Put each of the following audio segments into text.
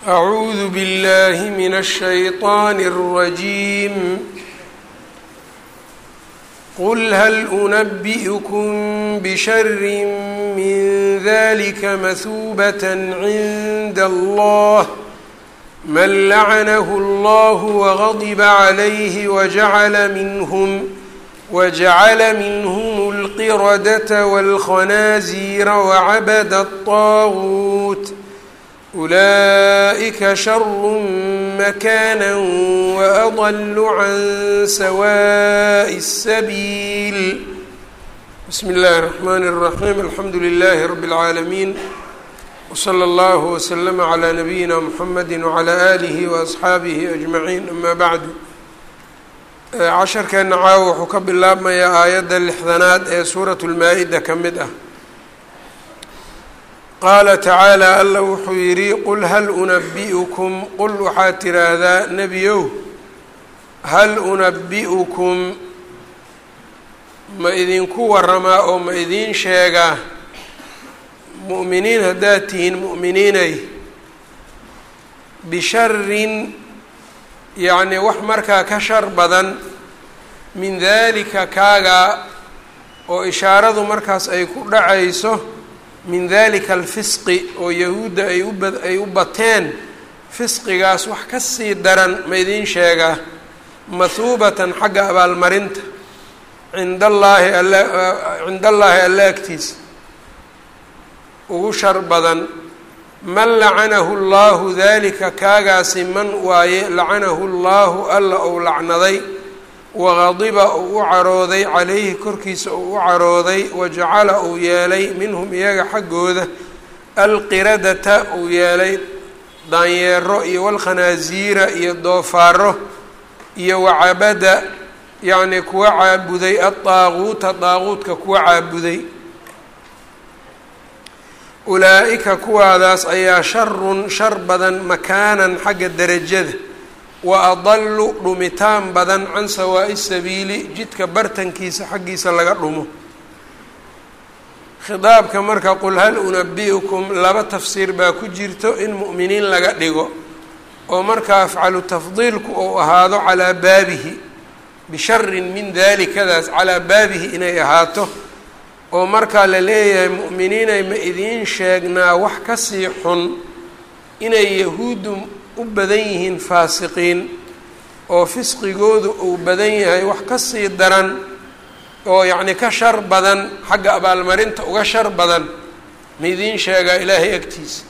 أعوذ بالله من الشيطان الرجيم قل هل أنبئكم بشر من ذلك مثوبة عند الله من لعنه الله وغضب عليه وجعل منهم وجعل منهم القردة والخنازير وعبد الطاغوت أولئك شر مكانا وأضل عن سواء السبيل بسم الله الرحمن الرحيم الحمد لله رب العالمين وصلى الله وسلم على نبيina mحamedi وعlى آlihi وأصxaabihi أجمaعين ama bعdu casharkeena caawa wuxuu ka bilaabmayaa aayadda lixdanaad ee suuraة الmaa-ida ka mid ah qaala tacaalى alla wuxuu yidhi qul hal unabi'ukum qul waxaad tiraahdaa nebiyow hal unabi'ukum ma idinku waramaa oo ma idiin sheegaa mu'miniin haddaad tihiin mu'miniinay bisharin yacnii wax markaa ka shar badan min daalika kaagaa oo ishaaradu markaas ay ku dhacayso min dalika alfisqi oo yahuudda ay uba ay u bateen fisqigaas wax ka sii daran ma idiin sheegaa mahuubatan xagga abaalmarinta cinda allaahi alla cinda allaahi alla agtiisa ugu shar badan man lacanahu llahu dalika kaagaasi man waaye lacanahu llahu alla ou lacnaday waqadiba uu u carooday calayhi korkiisa uu u carooday wajacala uu yeelay minhum iyaga xaggooda alqiradata uu yeelay daanyeero iyo walkhanaasiira iyo doofaaro iyo wacabada yacnii kuwa caabuday adaaquuta daaquudka kuwa caabuday ulaa-ika kuwaadaas ayaa sharun shar badan makaanan xagga derajada wa adalu dhumitaan badan can sawaa'i sabiili jidka bartankiisa xaggiisa laga dhumo khidaabka marka qul hal unabi'ukum laba tafsiir baa ku jirto in mu'miniin laga dhigo oo marka afcalu tafdiilku uu ahaado calaa baabihi bisharin min dalikadaas calaa baabihi inay ahaato oo markaa la leeyahay mu'miniinay ma idiin sheegnaa wax kasii xun inay yahuuddu u badan yihiin faasiqiin oo fisqigoodu uu badan yahay wax kasii daran oo yacni ka shar badan xagga abaalmarinta uga shar badan ma idiin sheegaa ilaahay agtiisa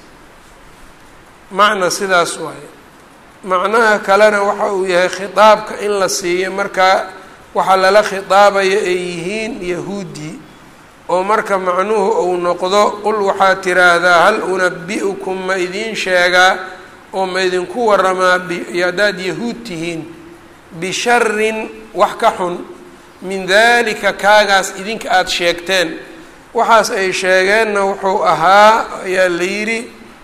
macna sidaas waaye macnaha kalena waxa uu yahay khitaabka in la siiyo markaa waxaa lala khitaabayo ay yihiin yahuuddii oo marka macnuhu uu noqdo qul waxaad tiraahdaa hal unabi'ukum ma idiin sheegaa oo ma idinku waramaa haddaad yahuud tihiin bisharin wax ka xun min dalika kaagaas idinka aada sheegteen waxaas ay sheegeenna wuxuu ahaa ayaa la yidhi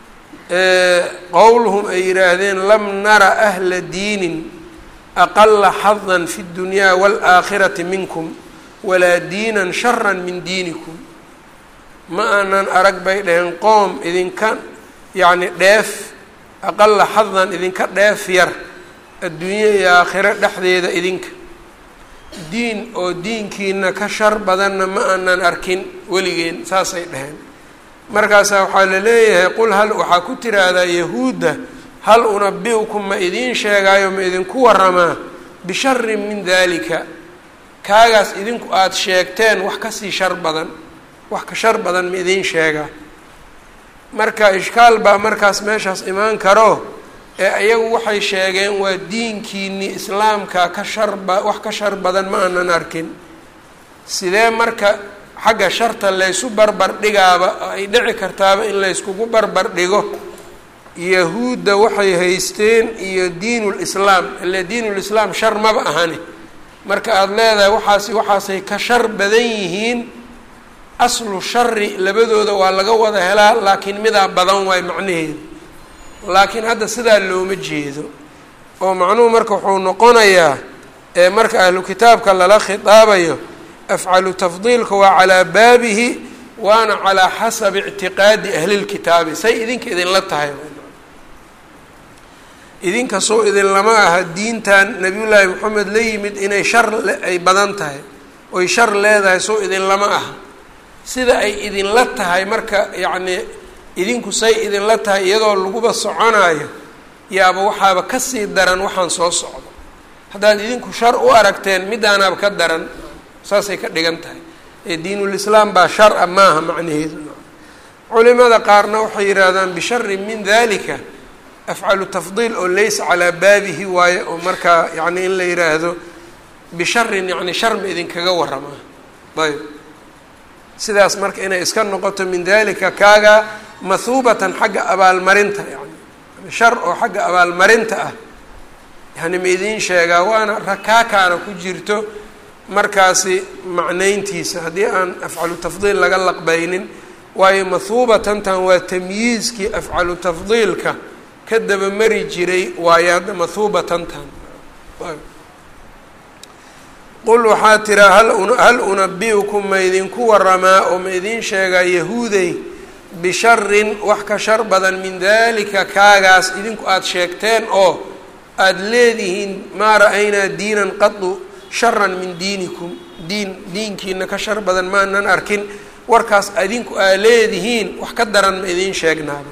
qowluhum ay yidhaahdeen lam nara ahla diinin aqala xadan fi اddunyaa wاlaakhirati minkum walaa diinan shara min diinikum ma aanan arag bay dhaheen qoom idinka yacni dheef aqala xadan idinka dheef yar adduunye iyo aakhiro dhexdeeda idinka diin oo diinkiina ka shar badanna ma aanan arkin weligeen saasay dhaheen markaasaa waxaa la leeyahay qul hal waxaa ku tiraahdaa yahuudda hal unabi'ukum ma idiin sheegaayo ma idinku waramaa bisharin min dalika kaagaas idinku aada sheegteen wax kasii shar badan wax ka shar badan ma idiin sheegaa marka ishkaal baa markaas meeshaas imaan karo ee iyagu waxay sheegeen waa diinkiinii islaamka ka sharba wax ka shar badan ma aanan arkin sidee marka xagga sharta laysu barbar dhigaaba ay dhici kartaaba in layskugu barbar dhigo yahuudda waxay haysteen iyo diinulislaam ile diinulislaam shar maba ahani marka aada leedahay waxaasi waxaasay ka shar badan yihiin aslu shari labadooda waa laga wada helaa laakiin midaa badan waay macnaheedu laakiin hadda sidaa looma jeedo oo macnuhu marka wuxuu noqonayaa ee marka ahlu kitaabka lala khitaabayo afcalu tafdiilka waa calaa baabihi waana calaa xasabi ictiqaadi ahlilkitaabi say idinka idinla tahay idinka soo idin lama aha diintan nabiyullaahi moxamed la yimid inay shar ay badan tahay oy shar leedahay soo idin lama aha sida ay idinla tahay marka yacnii idinku say idinla tahay iyadoo laguba soconaayo yaaba waxaaba kasii daran waxaan soo socdo haddaad idinku shar u aragteen midaanaaba ka daran saasay ka dhigan tahay ee diinulislaam baa shar a maaha macnaheedu culimada qaarna waxay yidhaahdaan bisharin min dalika afcalu tafdiil oo laysa calaa baabihi waaye oo markaa yacni in la yidhaahdo bisharin yacni shar ma idinkaga waramaa ayb sidaas marka inay iska noqoto min dalika kaaga mahuubatan xagga abaalmarinta yani shar oo xagga abaalmarinta ah yani ma idiin sheegaa waana rakaakaana ku jirto markaasi macnayntiisa haddii aan afcalu tafdiil laga laqbaynin waayo mahuubatantan waa tamyiizkii afcalu tafdiilka ka dabamari jiray waayo hadda mahuubatantan qul waxaa tiraa hal unabi-ukum ma idinku waramaa oo ma idiin sheegaa yahuudey bisharin wax ka shar badan min dalika kaagaas idinku aada sheegteen oo aada leedihiin maa ra-aynaa diinan qadu sharan min diinikum diin diinkiina ka shar badan maanan arkin warkaas idinku aa leedihiin wax ka daran ma idiin sheegnaaba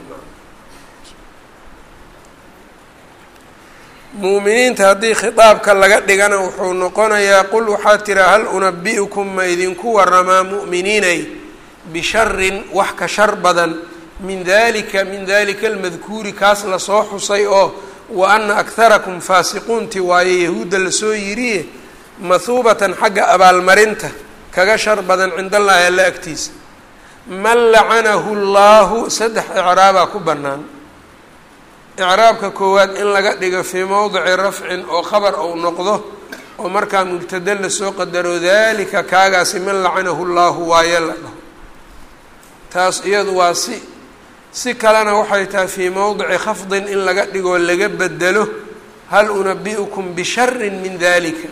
muuminiinta haddii khitaabka laga dhigana wuxuu noqonayaa qul waxaa tiraa hal unabi-ukum ma idinku waramaa mu'miniinay bisharin wax ka shar badan min dalika min dalika almadkuuri kaas lasoo xusay oo wa ana akharakum faasiquunti waaye yahuudda lasoo yiriye mahuubatan xagga abaalmarinta kaga shar badan cinda allaahi alla agtiisa man lacanahu llaahu saddex icraabaa ku bannaan icraabka koowaad in laga dhigo fii mowdici rafcin oo khabar ou noqdo oo markaa mubtada lasoo qadaro dalika kaagaasi man lacanahu llaahu waaye la dhaho taas iyadu waa si si kalena waxay tahay fii mowdici khafdin in laga dhigoo laga bedelo hal unabi-ukum bisharin min dalika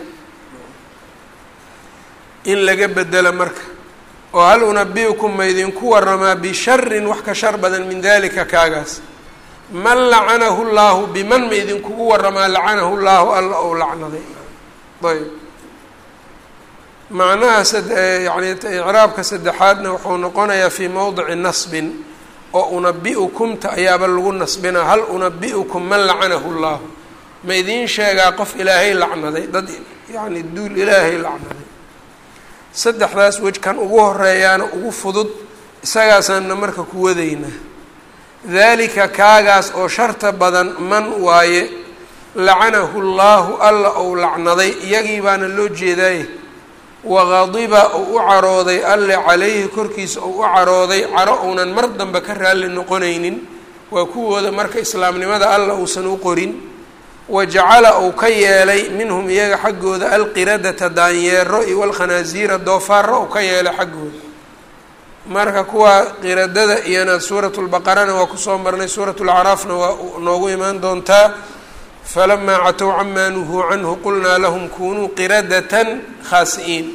in laga bedelo marka oo hal unabi-ukum ma idinku waramaa bisharin wax ka shar badan min dalika kaagaas man lacanahu llaahu biman ma idinkugu waramaa lacanahu llaahu alla ou lacnaday ayb macnaha yani icraabka saddexaadna wuxuu noqonayaa fii mowdici nasbin oo unabi-ukumta ayaaba lagu nasbinaa hal unabi-ukum man lacanahu llaahu ma idiin sheegaa qof ilaahay lacnaday dad yani duul ilaahay lacnaday saddexdaas wejkan ugu horeeyaana ugu fudud isagaasaanna marka ku wadaynaa dalika kaagaas oo sharta badan man waaye lacanahu llaahu alla ou lacnaday iyagii baana loo jeedaaye waqadiba ou u carooday alle calayhi korkiisa ou u carooday caro ounan mar dambe ka raalli noqonaynin waa kuwooda marka islaamnimada alla uusan u qorin wajacala uu ka yeelay minhum iyaga xaggooda alqiradata daanyeero iyo walkhanaasiira doofaaro uu ka yeelay xaggooda marka kuwa qiradada iyana suuratu lbaqarana waa kusoo marnay suuratu lacraafna waa noogu imaan doontaa falamaa catow camaa nuhuu canhu qulnaa lahum kunuu qiradatan khaasi'iin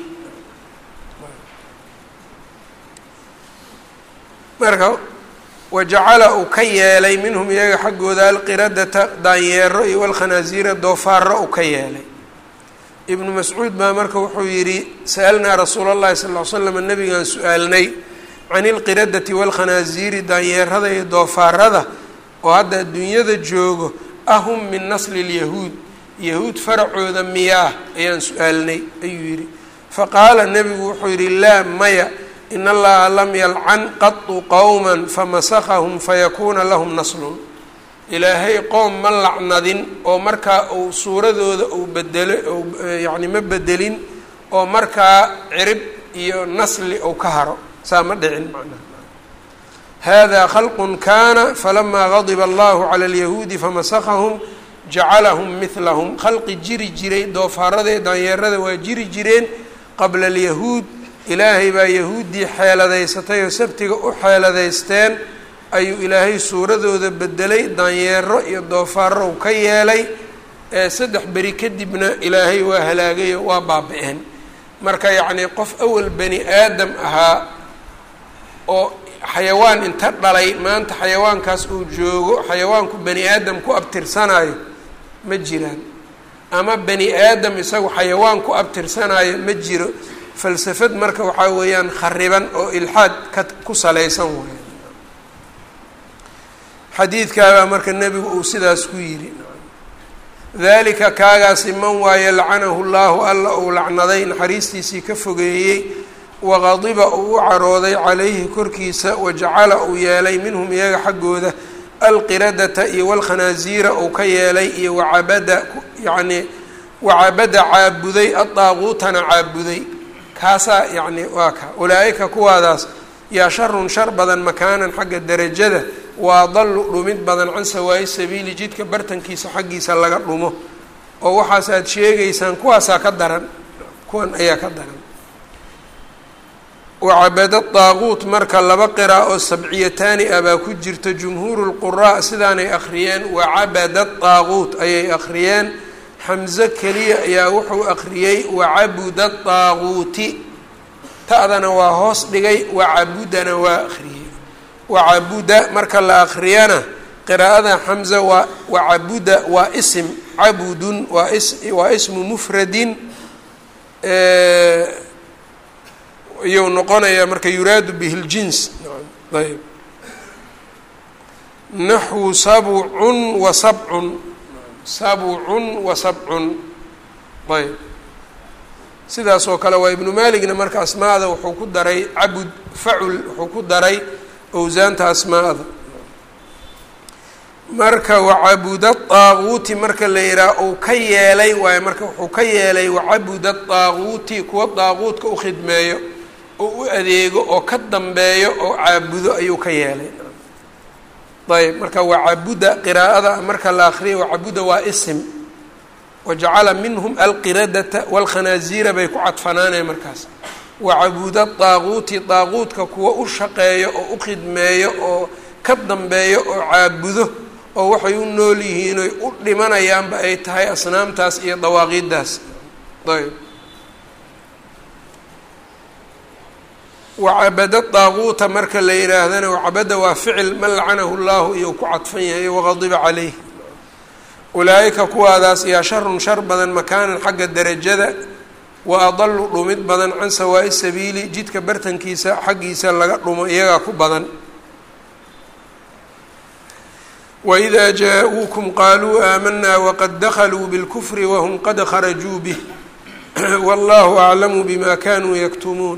marka wajacala uu ka yeelay minhum iyaga xaggooda alqiradata daanyeero iyo walkhanaasiira doofaaro uu ka yeelay ibnu mascuud baa marka wuxuu yidhi sa'alnaa rasuula allahi sal ll ly slam nabigaan su-aalnay can ilqiradati walkhanaasiiri daanyeerada iyo doofaarada oo hadda adduunyada joogo ahum min nasli lyahuud yahuud faracooda miyaa ayaan su-aalnay ayuu yidhi faqaala nebigu wuxuu yidhi laa maya in allaha lam yalcan qatu qowma famasakahum fayakuuna lahum naslun ilaahay qoom ma lacnadin oo markaa uu suuradooda uu bedelo yani ma bedelin oo markaa cirib iyo nasli uu ka haro saa ma dhicin macnaha hada khalqun kana falamaa gadiba allahu cala alyahuudi famasakahum jacalahum midlahum khalqi jiri jiray doofaarada daanyeerada waa jiri jireen qabla alyahuud ilaahay baa yahuuddii xeeladaysatay oo sabtiga u xeeladaysteen ayuu ilaahay suuradooda bedelay daanyeero iyo doofaaro u ka yeelay ee saddex beri kadibna ilaahay waa halaagay oo waa baaba-een marka yacnii qof awal bani aadam ahaa oo xayawaan inta dhalay maanta xayawaankaas uu joogo xayawaanku bani aadam ku abtirsanayo ma jiraan ama bani aadam isagu xayawaan ku abtirsanaayo ma jiro falsafad marka waxaa weeyaan khariban oo ilxaad ka ku salaysan waay xadiidkaabaa marka nebigu uu sidaas ku yidhi dalika kaagaasi man waaye lacanahu llaahu alla uu lacnaday naxariistiisii ka fogeeyey waqadiba uu u carooday calayhi korkiisa wajacala uu yeelay minhum iyaga xaggooda alqiradata iyo walkhanaasiira uu ka yeelay iyo wacabada yacnii wacabada caabuday adaaquutana caabuday kaasaa yacni waa ka ulaa-ika kuwaadaas yaa sharun shar badan makaanan xagga derajada waa dallu dhumid badan can sawaayi sabiili jidka bartankiisa xaggiisa laga dhumo oo waxaas aad sheegaysaan kuwaasaa ka daran kuwan ayaa ka daran wacabada daaquut marka laba qiraa oo sabciyataani ah baa ku jirta jumhuuru lquraa sidaanay akhriyeen wacabada daaquut ayay akhriyeen xamse keliya ayaa wuxuu akhriyey wacabuda daaquuti ta'dana waa hoos dhigay wacabudana waa akhriyey wacabuda marka la akhriyana qiraa'ada xamza waa wacabuda waa ism cabudun waa is waa ismu mufradin iyuu noqonayaa marka yuraadu bihi ljins ayb naxwu sabcun wa sabcun sabcun wa sabcun ayb sidaas oo kale waa ibnu maaligna marka asmaada wuxuu ku daray cabud facul wuxuu ku daray owsaanta asmaada marka wacabuda daaquuti marka la yidhaha uu ka yeelay waayo marka wuxuu ka yeelay wacabuda daaquuti kuwa daaquudka u khidmeeyo oo u adeego oo ka dambeeyo oo caabudo ayuu ka yeelay ayb marka wacabuda qiraa'ada marka la akriya wacabuda waa isim wajacala minhum alqiradata walkhanaasiira bay ku cadfanaaneen markaas wacabuda daaquuti daaquudka kuwa u shaqeeyo oo u khidmeeyo oo ka dambeeyo oo caabudo oo waxay u nool yihiin oy u dhimanayaanba ay tahay asnaamtaas iyo dawaaqiiddaas ayb wacabada daaquuta marka la yidhaahdana wacabada waa ficil man lacanahu llahu iyo ku cadfan yahay waqadiba calayh ulaa-ika kuwaadaas yaa sharun shar badan makaanan xagga derajada wa adalu dhumid badan can sawaa'i sabiili jidka bartankiisa xaggiisa laga dhumo iyagaa ku badan wإida jaa-uukum qaluu aamanaa waqad dakluu bاlkfri wahm qad kharajuu bih wallahu aclamu bima kanuu yaktumuun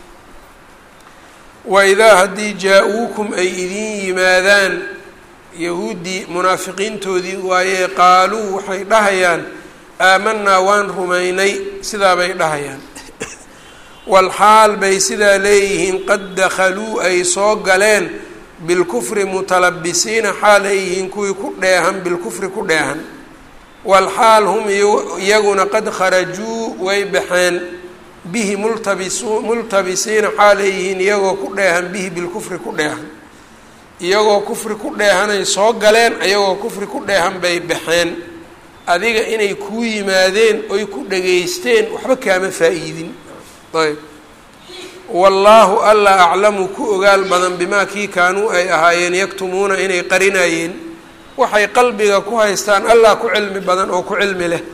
waidaa haddii jaa-uukum ay idin yimaadaan yahuuddii munaafiqiintoodii waayee qaaluu waxay dhahayaan aamanaa waan rumaynay sidaa bay dhahayaan walxaal bay sidaa leeyihiin qad dakhaluu ay soo galeen bilkufri mutalabisiina xaal ay yihiin kuwii ku dheehan bilkufri ku dheehan walxaal hum iyaguna qad kharajuu way baxeen bihi multabisu multabisiina xaal ay yihiin iyagoo ku dheehan bihi bilkufri ku dheehan iyagoo kufri ku dheehanay soo galeen iyagoo kufri ku dheehan bay baxeen adiga inay kuu yimaadeen oy ku dhageysteen waxba kaama faa-iidin ayb wallaahu alla aclamu ku ogaal badan bimaa kii kaanuu ay ahaayeen yaktumuuna inay qarinayeen waxay qalbiga ku haystaan allah ku cilmi badan oo ku cilmi leh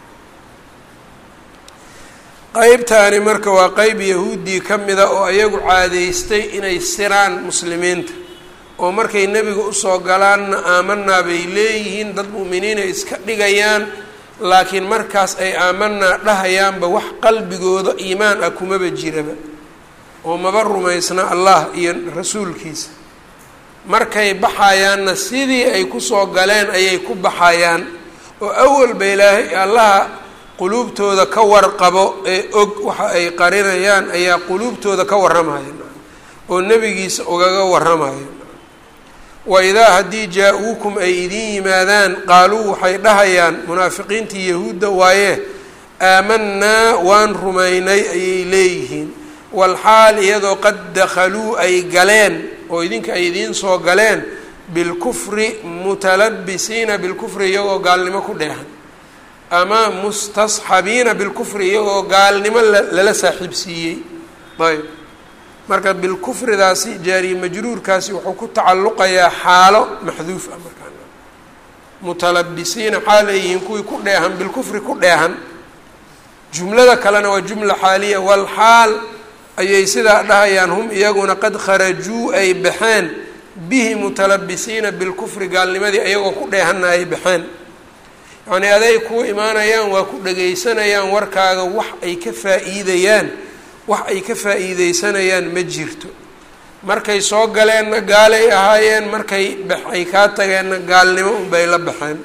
qeybtaani marka waa qeyb yahuuddii ka mida oo ayagu caadeystay inay siraan muslimiinta oo markay nebiga usoo galaanna aamanaa bay leeyihiin dad mu'miniin ay iska dhigayaan laakiin markaas ay aamanaa dhahayaanba wax qalbigooda iimaan ah kumaba jiraba oo maba rumaysna allah iyo rasuulkiisa markay baxayaanna sidii ay kusoo galeen ayay ku baxayaan oo awalba ilaahay allaha quluubtooda ka warqabo ee og waxa ay qarinayaan ayaa quluubtooda ka warramaya oo nebigiisa ugaga warramaya wa idaa haddii jaa-uukum ay idin yimaadaan qaaluu waxay dhahayaan munaafiqiintii yahuudda waaye aamanaa waan rumaynay ayay leeyihiin walxaal iyadoo qad dakhaluu ay galeen oo idinka ay idiin soo galeen bilkufri mutalabisiina bilkufri iyagoo gaalnimo ku dheehan ama mustasxabiina bilkufri iyagoo gaalnimo lala saaxiibsiiyey ayb marka bilkufridaasi jaariye majruurkaasi wuxuu ku tacalluqayaa xaalo maxduuf ah markaa mutalabisiina xaal ay yihiin kuwii ku dheehan bilkufri ku dheehan jumlada kalena waa jumla xaaliya walxaal ayay sidaa dhahayaan hum iyaguna qad kharajuu ay baxeen bihi mutalabisiina bilkufri gaalnimadii ayagoo ku dheehanna ay baxeen yacnii aday kuu imaanayaan waa ku dhagaysanayaan warkaaga wax ay ka faa-iidayaan wax ay ka faa-iideysanayaan ma jirto markay soo galeenna gaalay ahaayeen markay bax ay kaa tageenna gaalnimo unbay la baxeen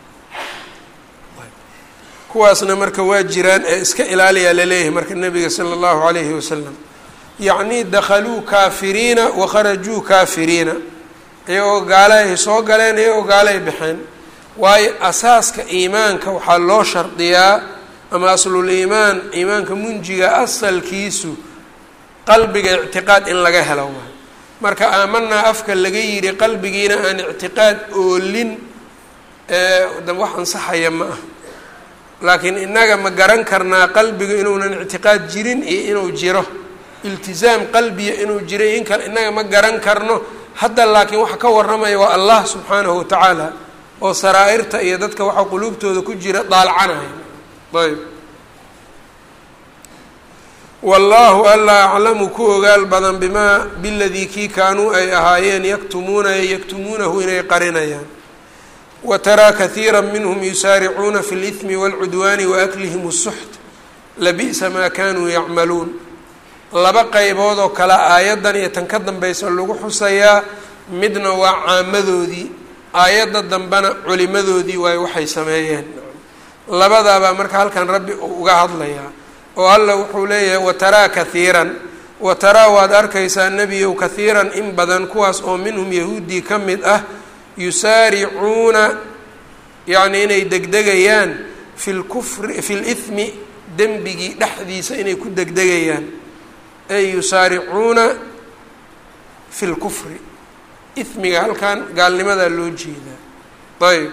kuwaasna marka waa jiraan ee iska ilaaliyaa laleeyahay marka nabiga sala allahu calayhi wasalam yacnii dakhaluu kaafiriina wa kharajuu kaafiriina iyagoo gaalahay soo galeen iyagoo gaalay baxeen waayo asaaska iimaanka waxaa loo shardiyaa ama aslul iimaan iimaanka munjiga asalkiisu qalbiga ictiqaad in laga helo waay marka aamanaa afka laga yidhi qalbigiina aan ictiqaad oolin wax ansaxaya ma ah laakiin innaga ma garan karnaa qalbiga inuunan ictiqaad jirin iyo inuu jiro iltizaam qalbiya inuu jiro in kale innaga ma garan karno hadda laakiin waxa ka warramaya waa allah subxaanahu watacaala oo saraa-irta iyo dadka waxa quluubtooda ku jira daalcanaya ayb wallaahu alla aclamu ku ogaal badan bimaa biladii kii kaanuu ay ahaayeen yaktumuuna yaktumuunahu inay qarinayaan wa taraa kahiira minhum yusaaricuuna fi اlإثmi wاlcudwaani waaklihim الsuxt labi'sa maa kanuu yacmaluun laba qaybood oo kale aayaddan iyo tan ka dambaysa lagu xusayaa midna waa caamadoodii aayadda dambena culimadoodii waay waxay sameeyeen labadaabaa marka halkan rabbi uga hadlayaa oo alla wuxuu leeyahay wataraa kahiiran wataraa waad arkaysaa nebiyow kahiiran in badan kuwaas oo minhum yahuudii ka mid ah yusaaricuuna yacni inay degdegayaan fi lkufri fi lithmi dembigii dhexdiisa inay ku degdegayaan ay yusaaricuuna fi lkufri ismiga halkan gaalnimadaa loo jeedaa ayb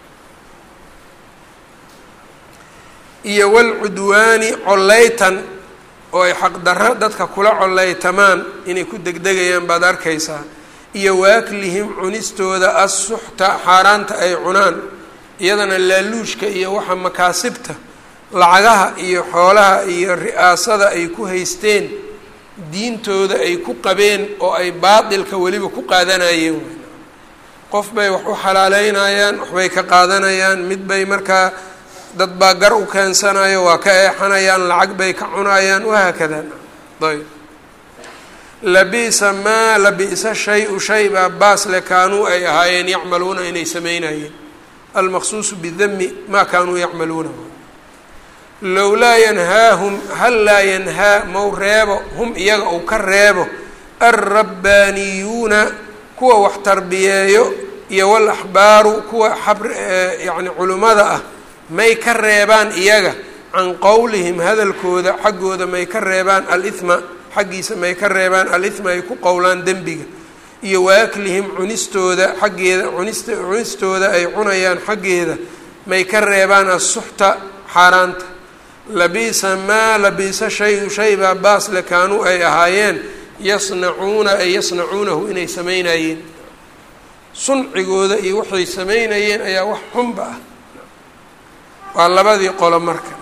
iyo walcudwaani collaytan oo ay xaqdarro dadka kula collaytamaan inay ku degdegayaan baad arkaysaa iyo waaklihim cunistooda assuxta xaaraanta ay cunaan iyadana laaluushka iyo waxa makaasibta lacagaha iyo xoolaha iyo ri'aasada ay ku haysteen diintooda ay ku qabeen oo ay baatilka weliba ku qaadanayeen qof bay wax u xalaaleynayaan waxbay ka qaadanayaan mid bay markaa dad baa gar u keensanayo waa ka eexanayaan lacag bay ka cunayaan wahaakada ayb labi'sa maa labi'sa shay-u shay baa baasle kaanuu ay ahaayeen yacmaluuna inay sameynayeen almaqsuusu bidami maa kaanuu yacmaluuna lowlaa yanhaahum hal laa yanhaa mau reebo hum iyaga uu ka reebo alrabbaaniyuuna kuwa wax tarbiyeeyo iyo walaxbaaru kuwa xab yacni culimmada ah may ka reebaan iyaga can qowlihim hadalkooda xaggooda may ka reebaan alithma xaggiisa may ka reebaan alithma ay ku qowlaan dembiga iyo waaklihim cunistooda xaggeeda cunista cunistooda ay cunayaan xaggeeda may ka reebaan assuxta xaaraanta labiisa maa labiisa shay shay baa baasle kaanuu ay ahaayeen yasnacuuna ay yasnacuunahu inay samaynayeen suncigooda iyo waxay samaynayeen ayaa wax xunba ah waa labadii qolo marka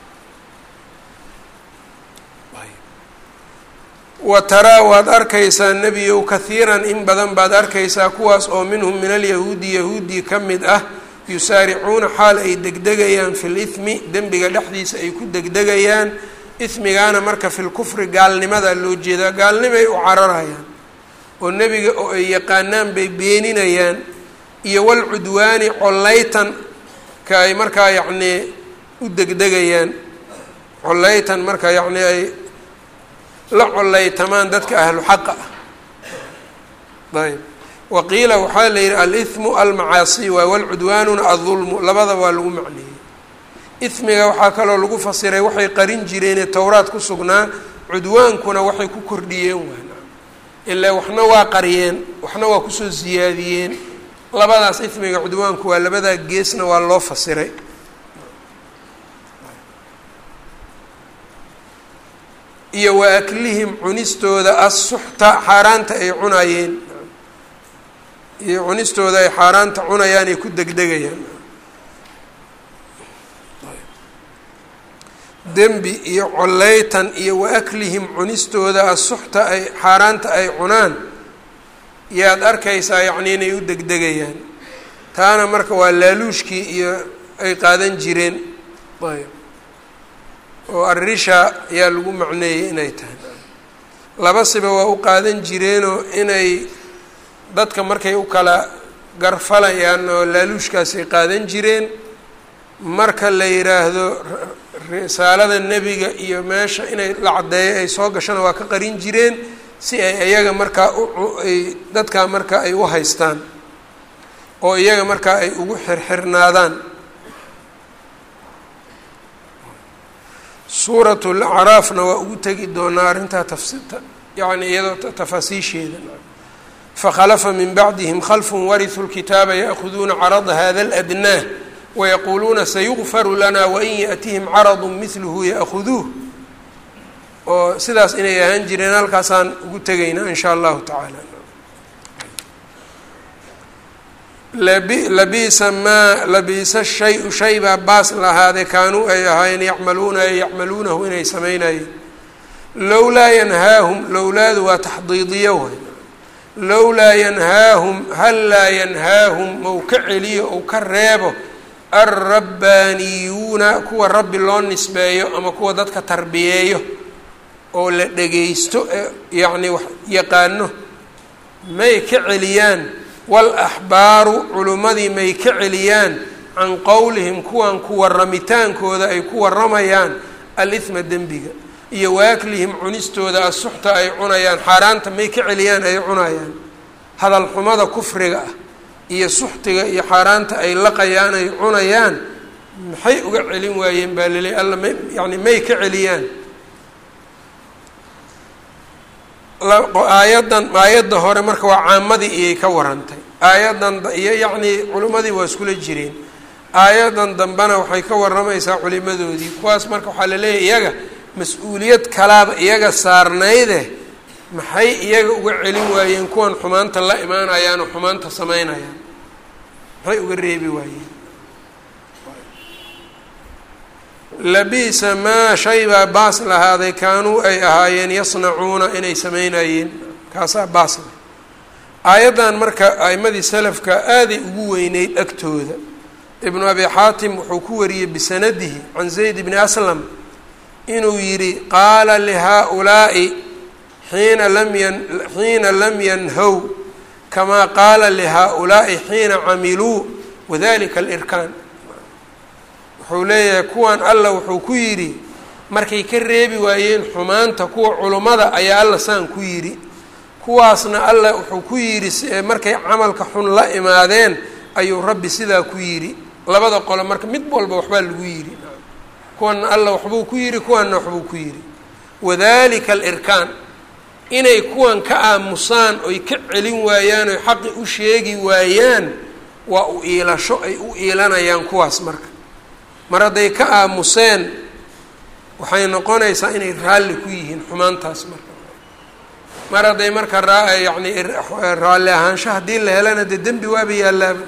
wa taraa waad arkaysaa nebiyow kahiiran in badan baad arkaysaa kuwaas oo minhum min alyahuudi yahuudii ka mid ah yusaaricuuna xaal ay degdegayaan fi lithmi dembiga dhexdiisa ay ku degdegayaan ismigaana marka fi lkufri gaalnimada loo jeedaa gaalnimay u cararayaan oo nebiga oo ay yaqaanaan bay beeninayaan iyo walcudwaani collaytan ka ay markaa yacnii u degdegayaan collaytan marka yacnii ay la collaytamaan dadka ahlu xaqa ah ayb waqiila waxaa la yidhi alithmu almacaasi waay walcudwaanuna aldulmu labada waa lagu macneeyey ismiga waxaa kaloo lagu fasiray waxay qarin jireenee towraad ku sugnaa cudwaankuna waxay ku kordhiyeen waana ilaa waxna waa qariyeen waxna waa kusoo siyaadiyeen labadaas ismiga cudwaanku waa labadaa geesna waa loo fasiray iyo wa aklihim cunistooda assuxta xaaraanta ay cunayeen iyo cunistooda ay xaaraanta cunayaan ay ku degdegayaan dembi iyo colleytan iyo wa aklihim cunistooda asuxta ay xaaraanta ay cunaan yaad arkaysaa yacni inay u degdegayaan taana marka waa laaluushkii iyo ay qaadan jireen ayb oo arrisha ayaa lagu macneeyey inay tahay laba siba waa u qaadan jireenoo inay dadka markay u kala garfalayaan oo laaluushkaasay qaadan jireen marka la yidhaahdo risaalada nebiga iyo meesha inay la caddeeyo ay soo gashana waa ka qarin jireen si ay iyaga markaa uay dadkaa markaa ay u haystaan oo iyaga markaa ay ugu xirxirnaadaan suurat lacraafna waa ugu tegi doonaa arrintaa tafsita yacni iyadoo tafaasiisheeda fakhalafa min bacdihim khalfun warithuu lkitaaba ya'khuduuna carada hada aladnaa wayaquuluuna sayugfaru lana wain yaأtihim caradu midluhu ya'khuduuh oo sidaas inay ahaan jireen halkaasaan ugu tegaynaa in shaa allahu tacaala labiisa maa labiisa shay-u shay baa baas lahaadee kaanuu ay ahaayeen yacmaluuna ay yacmaluunahu inay samaynayeen lowlaa yanhaahum lowlaadu waa taxdiidiyo way lowlaa yanhaahum hal laa yanhaahum mau ka celiyo ou ka reebo alrabbaaniyuuna kuwa rabbi loo nisbeeyo ama kuwa dadka tarbiyeeyo oo la dhegaysto ee yacni wax yaqaano may ka celiyaan walaxbaaru culimmadii may ka celiyaan can qowlihim kuwan ku warramitaankooda ay ku warramayaan alithma dembiga iyo waaklihim cunistooda asuxta ay cunayaan xaaraanta may ka celiyaan ay cunayaan hadal xumada kufriga ah iyo suxtiga iyo xaaraanta ay laqayaan ay cunayaan maxay uga celin waayeen baa laleey alla may yani may ka celiyaan aayaddan aayadda hore marka waa caamadii iyay ka warantay aayaddan iyo yacnii culimmadii waa iskula jireen aayaddan dambena waxay ka warramaysaa culimadoodii kuwaas marka waxaa laleeyahy iyaga mas-uuliyad kalaaba iyaga saarnayde maxay iyaga uga celin waayeen kuwan xumaanta la imaanayaan oo xumaanta samaynayaan maxay uga reebi waayeen labiisa maa shay baa baas lahaaday kaanuu ay ahaayeen yasnacuuna inay samaynayeen kaasaa baas leh aayaddan marka a'imadii salafka aaday ugu weyneyd agtooda ibnu abi xaatim wuxuu ku wariyey bisanadihi can zayd bni aslam inuu yidhi qaala lihaa-ulaa'i xiina lam yan xiina lam yanhow kamaa qaala lihaa-ulaa'i xiina camiluu wadalika alirkaan wuxuu leeyahay kuwan alla wuxuu ku yidhi markay ka reebi waayeen xumaanta kuwa culummada ayaa alla saan ku yidhi kuwaasna alla wuxuu ku yidhi markay camalka xun la imaadeen ayuu rabbi sidaa ku yidhi labada qole marka mid walba waxbaa lagu yidhi kuwanna alla waxbuu ku yidhi kuwanna waxbuu ku yidhi wadalika alirkaan inay kuwan ka aamusaan oy ka celin waayaan oy xaqi u sheegi waayaan waa u iilasho ay u iilanayaan kuwaas marka mar hadday ka aamuseen waxay noqonaysaa inay raalli ku yihiin xumaantaas marka mar hadday marka raa yacni raalli ahaansho haddii la helana dee dembi waaba yaalaaba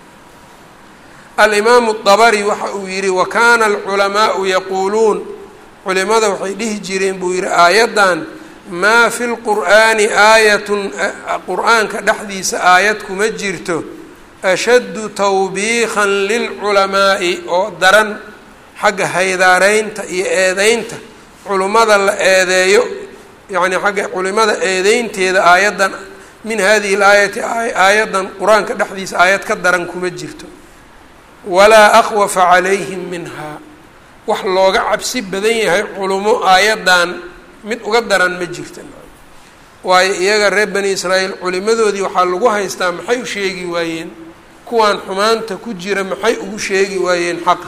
alimaamu dabari waxa uu yihi wa kaana alculamaau yaquuluun culimada waxay dhihi jireen buu yihi aayaddan maa fi lqur'aani aayatun qur-aanka dhexdiisa aayad kuma jirto ashaddu tawbiikan lilculamaa'i oo daran xagga haydaareynta iyo eedeynta culimmada la eedeeyo yacni xagga culimada eedeynteeda aayaddan min hadihi laayati aayaddan qur-aanka dhexdiisa aayad ka daran kuma jirto walaa akhwafa calayhim minhaa wax looga cabsi badan yahay culimo aayaddan mid uga daran ma jirta waayo iyaga reer bani israa'iil culimadoodii waxaa lagu haystaa maxay u sheegi waayeen kuwaan xumaanta ku jira maxay ugu sheegi waayeen xaqa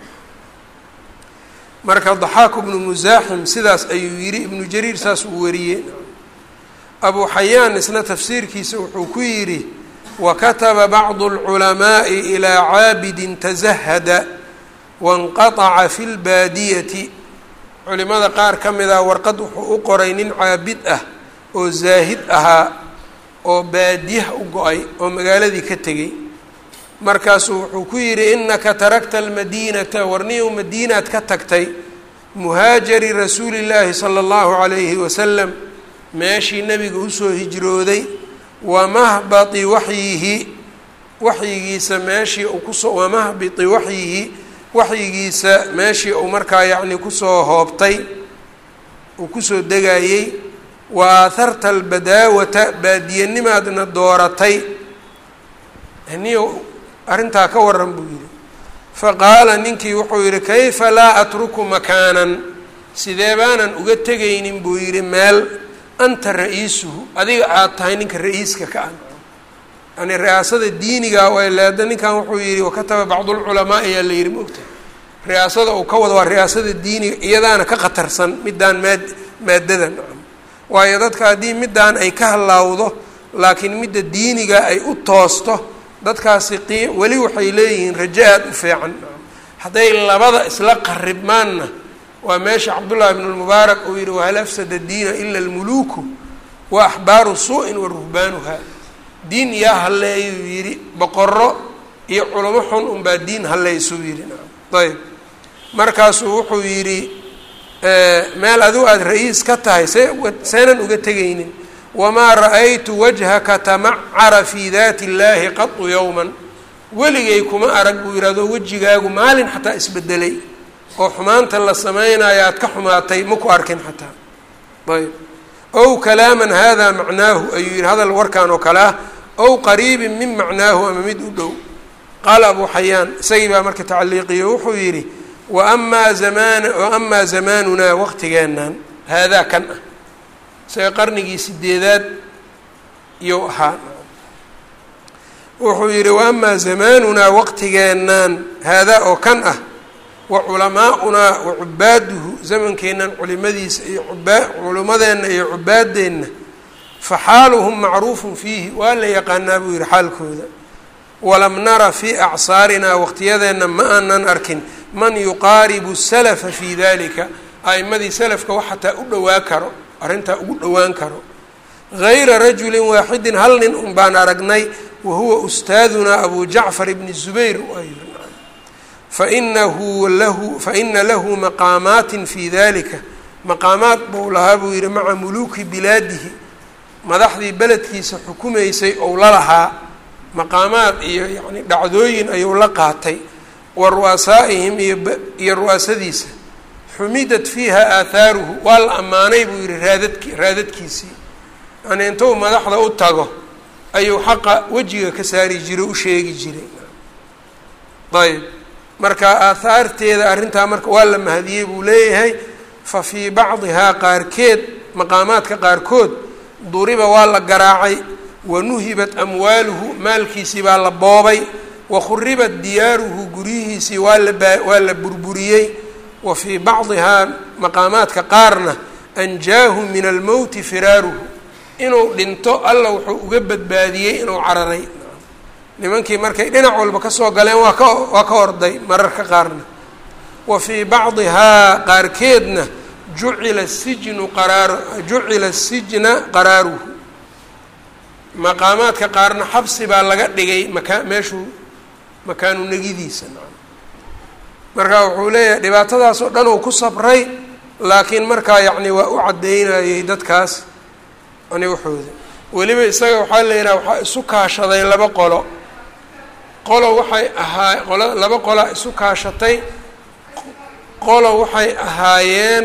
marka daxaaku bnu musaaxim sidaas ayuu yidhi ibnu jariir saas uu wariyey abuu xayaan isna tafsiirkiisa wuxuu ku yidhi wakataba bacdu اlculamaaءi ilaa caabidin tasahada wanqaطaca fi lbaadiyati culimada qaar ka mid ah warqad wuxuu u qoray nin caabid ah oo zaahid ahaa oo baadiyaha u go-ay oo magaaladii ka tegey markaasuu wuxuu ku yidhi innaka tarakta almadiinata warniyow madiinaad ka tagtay muhaajari rasuuli llaahi sala allahu calayhi wasalam meeshii nebiga usoo hijrooday wa mahbati waxyihi waxyigiisa meeshii uu kusoo wamahbiti waxyihi waxyigiisa meeshii uu markaa yacni kusoo hoobtay uu kusoo degayey wa aaharta albadaawata baadiyanimaadna dooratay niyo arrintaa ka waran buu yidhi faqaala ninkii wuxuu yidhi kayfa laa atruku makaanan sidee baanan uga tegaynin buu yidhi meel anta ra-iisuhu adiga aada tahay ninka ra-iiska ka ah yani ri'aasada diiniga way leeda ninkan wuxuu yidhi wakataba bacdulculamaa ayaa la yidhi maogta ri'aasada uu ka wado waa ri'aasada diiniga iyadaana ka khatarsan middaan maad maadada nacam waayo dadka haddii middaan ay ka halaawdo laakiin midda diiniga ay u toosto dadkaasi qi weli waxay leeyihiin rajo aada u fiican hadday labada isla qaribmaanna waa meesha cabdullaahi bnu lmubaarak uu yidhi wahal afsada diina ila almuluuku wa axbaaru suu-in wa ruhbaanuha diin yaa halleeyuu yidhi boqoro iyo culamo xun unbaa diin halleysuu yidhi nacam ayb markaasuu wuxuu yidhi meel adigu aada ra-iis ka tahay see seenan uga tegaynin wamaa ra-aytu wajhaka tamacara fii daati illaahi qadu yowman weligay kuma arag buu yidhahdo wejigaagu maalin xataa isbedelay oo xumaanta la samaynayo aad ka xumaatay ma ku arkin xataa ayb ow kalaaman hada macnaahu ayuu yidhi hadal warkan oo kale ah ow qariibin min macnaahu ama mid u dhow qaala abuu xayaan isagii baa marka tacaliiqiyo wuxuu yidhi waamaa zamaan waamaa zamaanunaa waqtigeennan haadaa kan ah isaga qarnigii sideedaad iyou ahaa wuxuu yidhi waamaa zamaanunaa waqtigeennan haadaa oo kan ah wa culamaa'unaa wa cubaaduhu zamankeennan culimadiisa iyo ubaa culimadeenna iyo cubaadeenna fa xaaluhum macruufun fiihi waa la yaqaanaa buu yidhi xaalkooda walam nara fii acsaarinaa waqtiyadeenna ma aanan arkin man yuqaaribu salafa fii dalika a'imadii salafka wax xataa u dhowaa karo arrintaa ugu dhowaan karo gayra rajulin waaxidin hal nin un baan aragnay wa huwa ustaadunaa abu jacfar ibni zubayr fainahu lahu faina lahu maqaamaatin fii dalika maqaamaad buu lahaa buu yihi maca muluuki bilaadihi madaxdii beledkiisa xukumaysay ou la lahaa maqaamaad iyo yani dhacdooyin ayuu la qaatay wa ru'asaa'ihim iyo ru'asadiisa xumidat fiiha aahaaruhu waa la ammaanay buu yihi raadadki raadadkiisii yani intuu madaxda u tago ayuu xaqa wejiga ka saari jiray u sheegi jiray ayb marka aahaarteeda arrintaa marka waa la mahadiyey buu leeyahay fa fii bacdihaa qaarkeed maqaamaadka qaarkood duriba waa la garaacay wa nuhibat amwaaluhu maalkiisii baa la boobay wa khuribat diyaaruhu guryihiisii waa la baa waa la burburiyey wa fii bacdihaa maqaamaadka qaarna anjaahu min almowti firaaruhu inuu dhinto alla wuxuu uga badbaadiyey inuu cararay nimankii markay dhinac walba kasoo galeen waa ka waa ka orday mararka qaarna wa fii bacdihaa qaarkeedna jucila sijnu qaraar jucila sijna qaraaruhu maqaamaadka qaarna xabsi baa laga dhigay makaa meeshuu makaanu negidiisa marka wuxuu leeyahay dhibaatadaas oo dhan uu ku sabray laakiin markaa yacni waa u caddeynayay dadkaas yani waxooda weliba isaga waxaa la yidhaha waxaa isu kaashaday laba qolo qolo waxay ahaa qolo laba qolaa isu kaashatay qolo waxay ahaayeen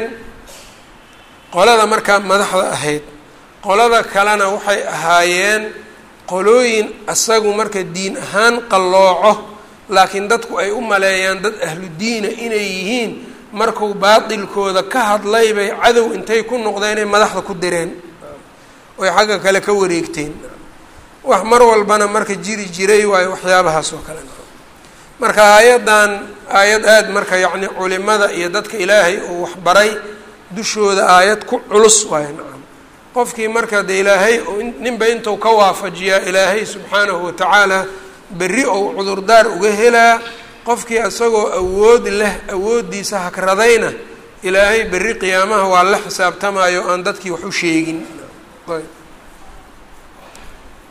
qolada markaa madaxda ahayd qolada kalena waxay ahaayeen qolooyin asagu marka diin ahaan qallooco laakiin dadku ay u maleeyaan dad ahlu diina inay yihiin markuu baatilkooda ka hadlay bay cadow intay ku noqdeenay madaxda ku direen oy xagga kale ka wareegteen wax mar walbana marka jiri jiray waayo waxyaabahaas oo kale marka aayaddan aayad aada marka yacni culimada iyo dadka ilaahay uu waxbaray dushooda aayad ku culus waayo nacam qofkii marka de ilaahay ninba intuu ka waafajiyaa ilaahay subxaanahu watacaala berri ou cudurdaar uga helaa qofkii isagoo awood leh awooddiisa hakradayna ilaahay berri qiyaamaha waa la xisaabtamayo aan dadkii wax u sheegin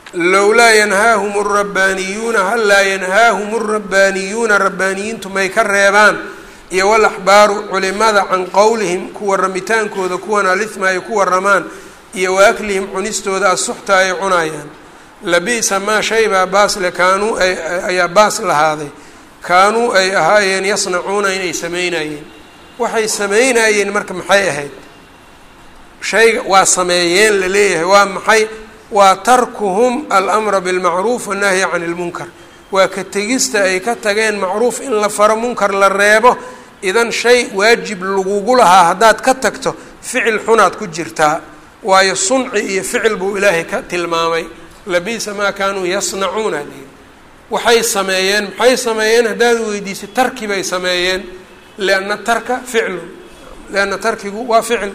lowlaa yanhaahum alrabbaaniyuuna hal laa yanhaahum alrabbaaniyuuna rabbaaniyiintu may ka reebaan iyo walaxbaaru culimada can qowlihim kuwa ramitaankooda kuwan alithma ay ku waramaan iyo wa aklihim cunistooda asuxta ay cunayaan labi'sa maa shaybaa baasle kaanuu ayaa baas lahaaday kaanuu ay ahaayeen yasnacuuna inay samaynayeen waxay samaynayeen marka maxay ahayd shayga waa sameeyeen la leeyahay waa maxay waa tarkuhum alamra bilmacruuf wannahyi can ilmunkar waa ka tegista ay ka tageen macruuf in la faro munkar la reebo idan shay waajib lagugu lahaa haddaad ka tagto ficil xunaad ku jirtaa waayo sunci iyo ficil buu ilaahay ka tilmaamay labiisa maa kaanuu yasnacuuna li waxay sameeyeen maxay sameeyeen haddaad weydiisay tarki bay sameeyeen lianna tarka ficlun lianna tarkigu waa ficil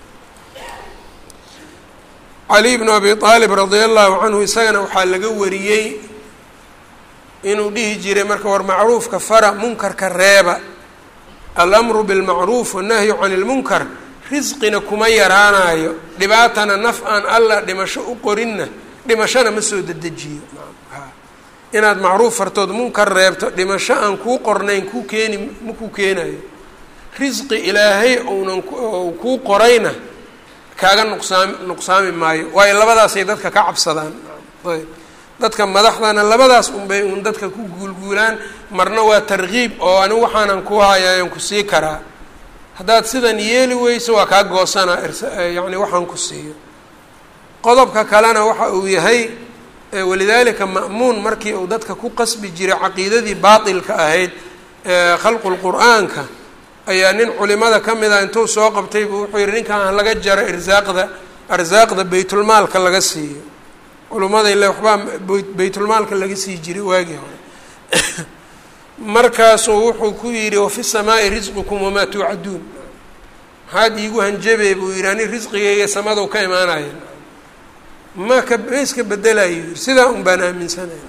cali bnu abi aalib radia allahu canhu isagana waxaa laga wariyey inuu dhihi jiray marka war macruufka fara munkarka reeba alamru bilmacruuf wannahyu can ilmunkar risqina kuma yaraanayo dhibaatana naf aan alla dhimasho u qorinna dhimashona ma soo dedejiyo inaad macruuf fartood munkar reebto dhimasho aan kuu qornayn kuu keeni ma kuu keenayo risqi ilaahay ounan kuu qorayna kaaga nuqsaami nuqsaami maayo waayo labadaasay dadka ka cabsadaan ayb dadka madaxdana labadaas unbay uun dadka ku guulguulaan marna waa tarkiib oo anigu waxaanan ku hayayan ku sii karaa haddaad sidan yeeli weyso waa kaa goosanaa yacni waxaan ku siiyo qodobka kalena waxa uu yahay walidaalika ma'muun markii uu dadka ku qasbi jiray caqiidadii baatilka ahayd khalqu lqur'aanka ayaa nin culimada ka mid ah intuu soo qabtay buu wuxuu yihi ninkan laga jaro irsaaqda arsaaqda baytulmaalka laga siiyo culimmada ile waxbaa baytulmaalka laga sii jiray waagii hore markaasuu wuxuu ku yidhi wafi samaa'i risqukum wamaa tuucaduun maxaad iigu hanjabee buu yidhi ani risqigayga samadou ka imaanaya ma ka ma iska bedelayo yii sidaa un baan aaminsanaya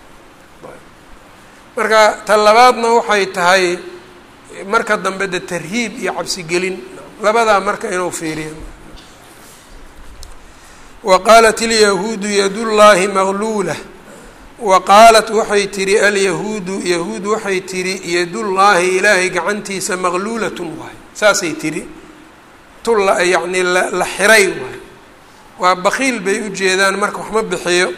marka ta labaadna waxay tahay marka dambe de tarhiib iyo cabsigelin labadaa marka inuu fiiriya wa qaalat ilyahuudu yadullaahi magluula wa qaalat waxay tihi alyahuudu yahuud waxay tihi yadullaahi ilaahay gacantiisa maqluulatun waay saasay tihi tulla yacnii la xiray waay waa bakiil bay u jeedaan marka waxma bixiyo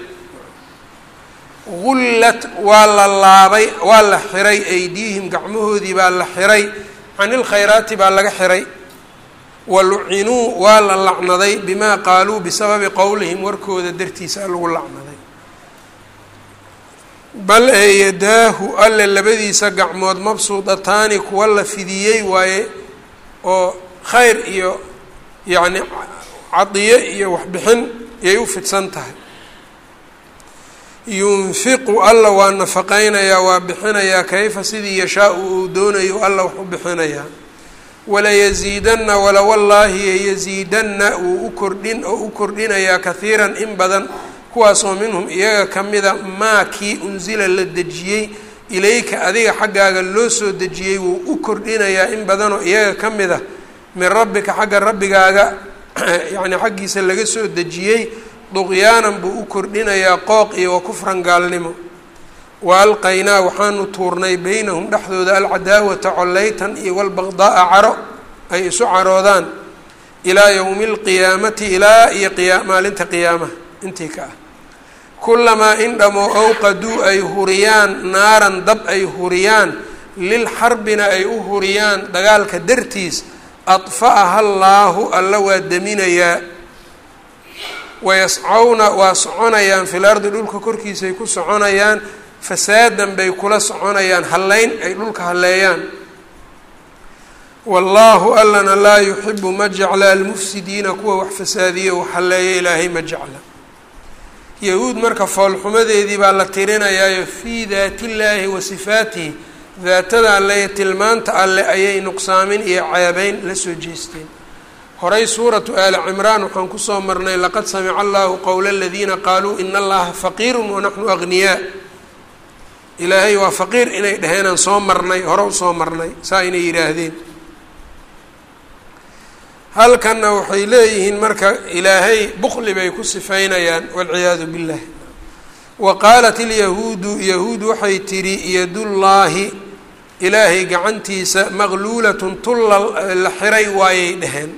gullat waa la laabay waa la xiray aydiihim gacmahoodii baa la xiray can ilkhayraati baa laga xiray wa lucinuu waa la lacnaday bimaa qaaluu bisababi qowlihim warkooda dartiisa lagu lacnaday bal ee yadaahu alle labadiisa gacmood mabsuudataani kuwa la fidiyey waaye oo khayr iyo yacni cadiye iyo waxbixin yay u fidsan tahay yunfiqu alla waa nafaqaynayaa waa bixinayaa kayfa sidii yashaau uu doonayo alla wax u bixinayaa walayasiidanna walawallaahi yayasiidanna wuu u kordhin oo u kordhinayaa kahiiran in badan kuwaasoo minhum iyaga ka mida maa kii unsila la dejiyey ilayka adiga xaggaaga loo soo dejiyey wuu u kordhinayaa in badanoo iyaga ka mida min rabbika xagga rabbigaaga yacni xaggiisa laga soo dejiyey duqyaanan buu u kordhinayaa qooq iyo wa kufran gaalnimo wa alqaynaa waxaanu tuurnay beynahum dhexdooda alcadaawata collaytan iyo walbaqdaaa caro ay isu caroodaan ilaa yowmi alqiyaamati ilaa iyo qiya maalinta qiyaamaha intii ka ah kulamaa in dhamoo awqaduu ay huriyaan naaran dab ay huriyaan lilxarbina ay u huriyaan dagaalka dartiis adfa'aha allaahu alla waa deminayaa wayascawna waa soconayaan fil ardi dhulka korkiisay ku soconayaan fasaadan bay kula soconayaan hallayn ay dhulka halleeyaan wallaahu allana laa yuxibu ma jecla almufsidiina kuwa wax fasaadiya wax halleeya ilaahay ma jecla yahuud marka foolxumadeedii baa la tirinayaayo fii daati illaahi wa sifaatihi daatada alle iyo tilmaanta alle ayay nuqsaamin iyo ceebeyn la soo jeesteen horay suuratu aali cimraan waxaan kusoo marnay laqad samica allahu qowla aladiina qaaluu ina allaha faqiirun wanaxnu agniyaa ilaahay waa faqiir inay dhaheenaan soo marnay hore usoo marnay saa inay yidhaahdeen halkanna waxay leeyihiin marka ilaahay bukli bay ku sifaynayaan walciyaadu billah wa qaalat ilyahuudu yahuud waxay tidhi yadullaahi ilaahay gacantiisa maqluulatun tulla la xiray waayay dheheen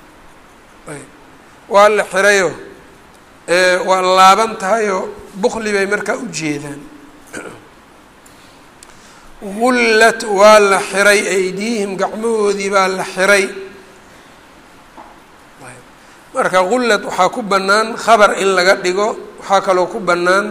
waa la xirayo waa laaban tahayoo bukli bay markaa u jeedaan gullat waa la xiray aydiihim gacmahoodii baa la xiray marka gullad waxaa ku bannaan khabar in laga dhigo waxaa kaloo ku bannaan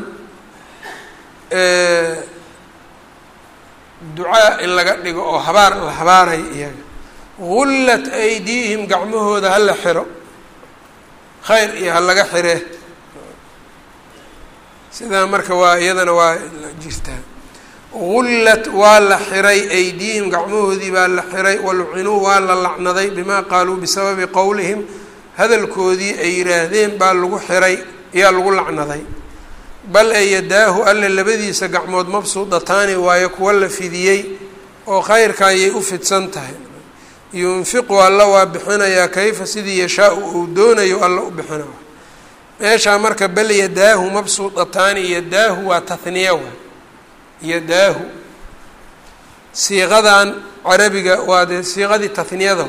ducaa in laga dhigo oo habaar la habaaray iyaga gullat aydiihim gacmahooda ha la xiro khayr iyo ha laga xiree sidaa marka waa iyadana waa jirtaa gullat waa la xiray aydiihim gacmahoodii baa la xiray walucinuu waa la lacnaday bimaa qaaluu bisababi qowlihim hadalkoodii ay yidhaahdeen baa lagu xiray ayaa lagu lacnaday bal ee yadaahu alle labadiisa gacmood mabsuudataani waayo kuwa la fidiyey oo khayrka ayay u fidsan tahay yunfiqu alla waa bixinayaa kayfa sidii yashaa-u uu doonayo alla u bixina meeshaa marka bal yadaahu mabsuudataani yadaahu waa tahniya waay yadaahu siiqadan carabiga waa dee siiqadii tahniyada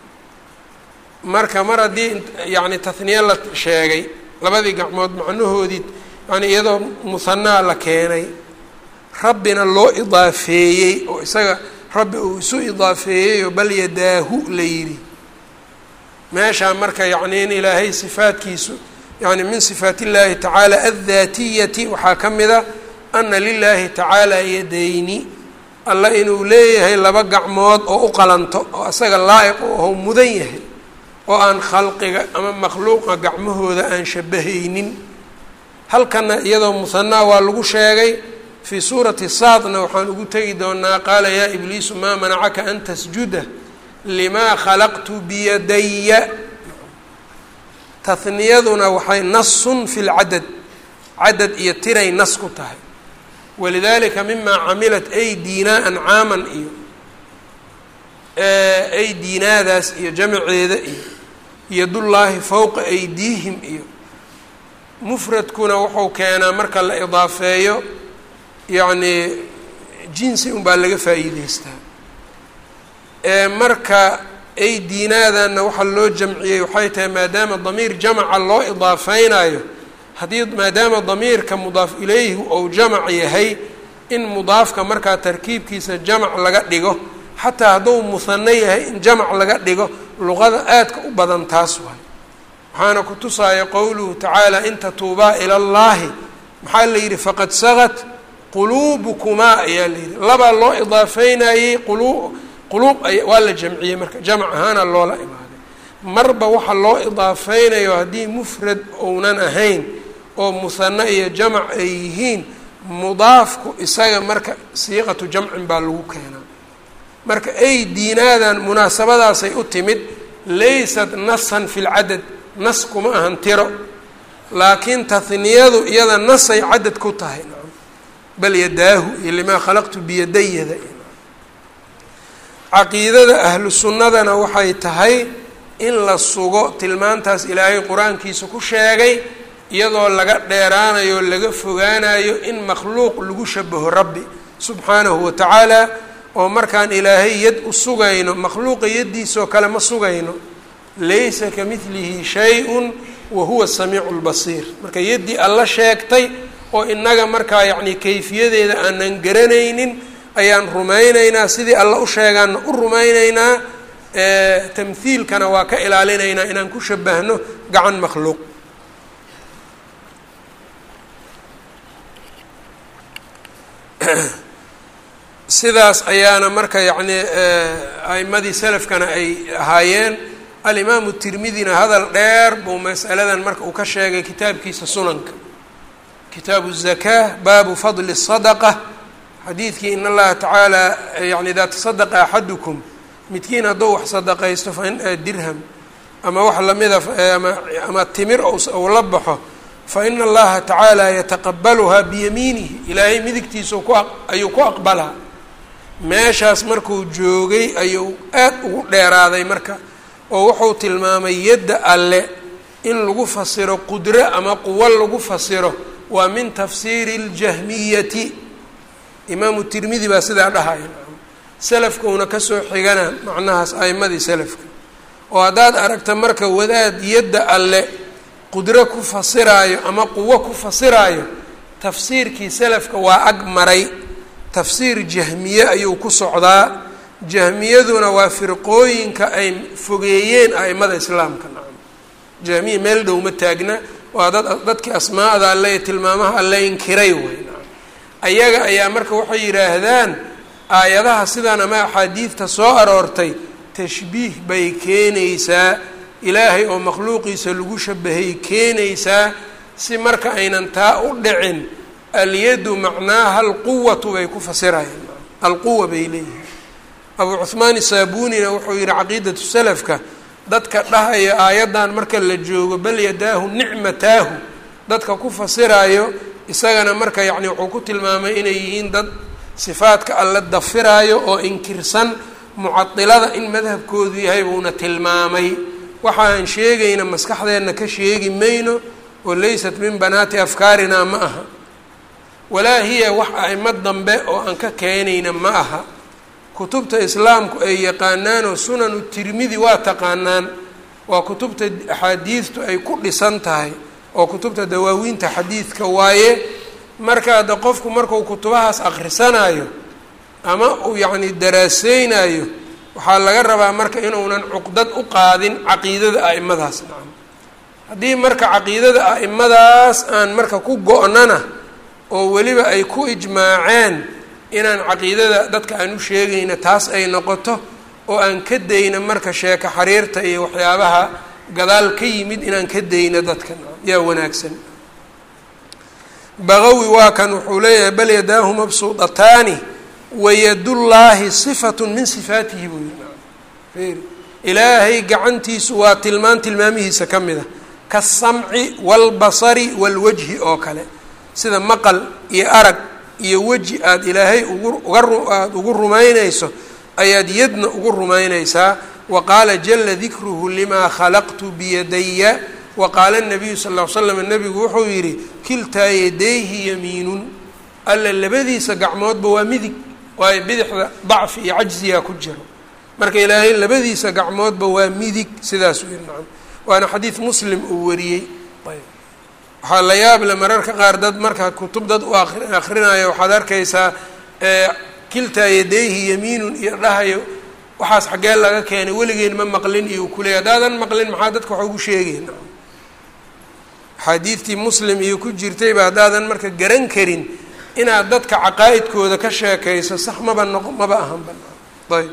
marka mar haddii yacni tahniye la sheegay labadii gacmood macnahoodii yani iyadoo muhanaa la keenay rabbina loo idaafeeyey oo isaga rabbi uu isu idaafeeyeyoo bal yadaahu la yidhi meeshaa marka yacni in ilaahay sifaadkiisu yani min sifaat illaahi tacaala addaatiyati waxaa ka mida ana lilaahi tacaala yadayni alla inuu leeyahay laba gacmood oo u qalanto oo isaga laa-iq u aho mudan yahay oo aan khalqiga ama makhluuqa gacmahooda aan shabahaynin halkana iyadoo muhanaa waa lagu sheegay fii suurati saadna waxaan ugu tegi doonaa qaala yaa ibliisu maa manacaka an tasjuda limaa khalaqtu biyadaya tahniyaduna waxay nasun fi lcadad cadad iyo tiray nas ku tahay walidalika mimaa camilat aydiinaa ancaaman iyo aydiinaadaas iyo jamaceeda iyo yadullaahi fowqa aydiihim iyo mufradkuna wuxuu keenaa marka la idaafeeyo yacni jinsi unbaa laga faa'iideystaa marka aydiinaadanna waxaa loo jamciyey waxay tahay maadaama damiir jamaca loo idaafeynayo haddii maadaama damiirka mudaaf ilayhi ou jamac yahay in mudaafka markaa tarkiibkiisa jamac laga dhigo xataa hadduu muhano yahay in jamac laga dhigo luqada aadka u badan taas waay waxaana ku tusaaya qowluhu tacaala in tatuubaa ila llaahi maxaa la yidhi faqad sagat quluubukumaa ayaa la yidhi labaa loo idaafeynayey qulu quluub waa la jamciyey marka jamac ahaana loola imaaday marba waxa loo idaafeynayo haddii mufrad ounan ahayn oo muhano iyo jamac ay yihiin mudaafku isaga marka siiqatu jamcin baa lagu keenaa marka ay diinaadan munaasabadaasay u timid laysat nasan fi lcadad nas kuma ahan tiro laakiin tahniyadu iyada nasay cadad ku tahay bal yadaahu iyo limaa khalaqtu biyadayada caqiidada ahlu sunnadana waxay tahay in la sugo tilmaantaas ilaahay qur-aankiisa ku sheegay iyadoo laga dheeraanayo laga fogaanayo in makhluuq lagu shabaho rabbi subxaanahu wa tacaala oo markaan ilaahay yad u sugayno makhluuqa yaddiisoo kale ma sugayno laysa ka midlihi shay-un wa huwa samiicu lbasiir marka yaddii alla sheegtay oo innaga markaa yacni kayfiyadeeda aanan garanaynin ayaan rumaynaynaa sidii alla u sheegaanna u rumaynaynaa tamhiilkana waa ka ilaalinaynaa inaan ku shabahno gacan makhluuq sidaas ayaana marka yacni a'imadii salafkana ay ahaayeen alimaamu tirmidina hadal dheer buu masaladan marka uu ka sheegay kitaabkiisa sunanka kitaabu الzakaa baabu fadli الsadaqa xadiidkii in allaha tacaala yani idaa tasadaqa axadukum midkiin hadduu wax sadaqaysto fain dirham ama wax lamida ama ama timir ou la baxo faina allaha tacaala yataqabaluhaa biyamiinihi ilaahay midigtiisa ku ayuu ku aqbalaa meeshaas markuu joogay ayuu aad ugu dheeraaday marka oo wuxuu tilmaamay yadda alle in lagu fasiro qudro ama quwo lagu fasiro waa min tafsiiri اljahmiyati imaamu tirmidi baa sidaa dhahaya selafkuuna kasoo xigana macnahaas a'imadii selafka oo haddaad aragta marka wadaad yadda alle qudro ku fasiraayo ama quwo ku fasiraayo tafsiirkii selafka waa ag maray tafsiir jahmiye ayuu ku socdaa jahmiyaduna waa firqooyinka ay fogeeyeen a'imada islaamka nacam jahmiya meel dhow ma taagna waa dad dadkii asmaa'da alle ee tilmaamaha alle inkiray way nacam ayaga ayaa marka waxay yidhaahdaan aayadaha sidan ama axaadiidta soo aroortay tashbiih bay keenaysaa ilaahay oo makhluuqiisa lagu shabahay keenaysaa si marka aynan taa u dhicin alyadu macnaaha alquwatu bay ku fasirayaan alquwa bay leeyihin abuu cuhmaan isaabunina wuxuu yihi caqiidatu salafka dadka dhahaya aayaddan marka la joogo bal yadaahu nicmataahu dadka ku fasiraayo isagana marka yacni wuxuu ku tilmaamay inay yihiin dad sifaadka alle dafiraayo oo inkirsan mucadilada in madhabkoodu yahay buuna tilmaamay waxaan sheegayna maskaxdeenna ka sheegi mayno oo laysat min banaati afkaarina ma aha walaa hiya wax a'imo dambe oo aan ka keenayna ma aha kutubta islaamku ay yaqaanaanoo sunanu tirmidi waa taqaanaan waa kutubta axaadiidtu ay ku dhisan tahay oo kutubta dawaawiinta xadiidka waaye marka hadda qofku markuu kutubahaas akhrisanayo ama uu yacni daraaseynayo waxaa laga rabaa marka inuunan cuqdad u qaadin caqiidada a'imadaas nacam haddii marka caqiidada a'imadaas aan marka ku go-nana oo weliba ay ku ijmaaceen inaan caqiidada dadka aan u sheegayna taas ay noqoto oo aan ka dayna marka sheeko xariirta iyo waxyaabaha gadaal ka yimid inaan ka dayna dadka yaa wanaagsan baqawi waa kan wuxuu leeyahay bal yadaahu mabsuudataani wayadullaahi sifatu min sifaatihi buu yihi ilaahay gacantiisu waa tilmaan tilmaamihiisa ka mid a kasamci waalbasari waalwajhi oo kale sida maqal iyo arag iyo weji aada ilaahay ugu uga aada ugu rumaynayso ayaad yadna ugu rumaynaysaa wa qaala jala dikruhu limaa khalaqtu biyadaya wa qaala nabiyu sal ll ly slam nabigu wuxuu yidhi kiltaa yadayhi yamiinun alla labadiisa gacmoodba waa midig waayo bidixda dacfi iyo cajzigaa ku jiro marka ilaahay labadiisa gacmoodba waa midig sidaasuu yihi nacam waana xadiid muslim uu wariyey ayb waxaa la yaable mararka qaar dad markaa kutub dad u akrinaya waxaad arkaysaa kiltaa yadayhi yamiinun iyo dhahayo waxaas xaggee laga keenay weligeen ma maqlin iyo u kuleeyay haddaadan maqlin maxaa dadka wax ugu sheegay axaadiidtii muslim iyo ku jirtayba haddaadan marka garan karin inaad dadka caqaa'idkooda ka sheekayso sax maba noqo maba ahan banaan ayb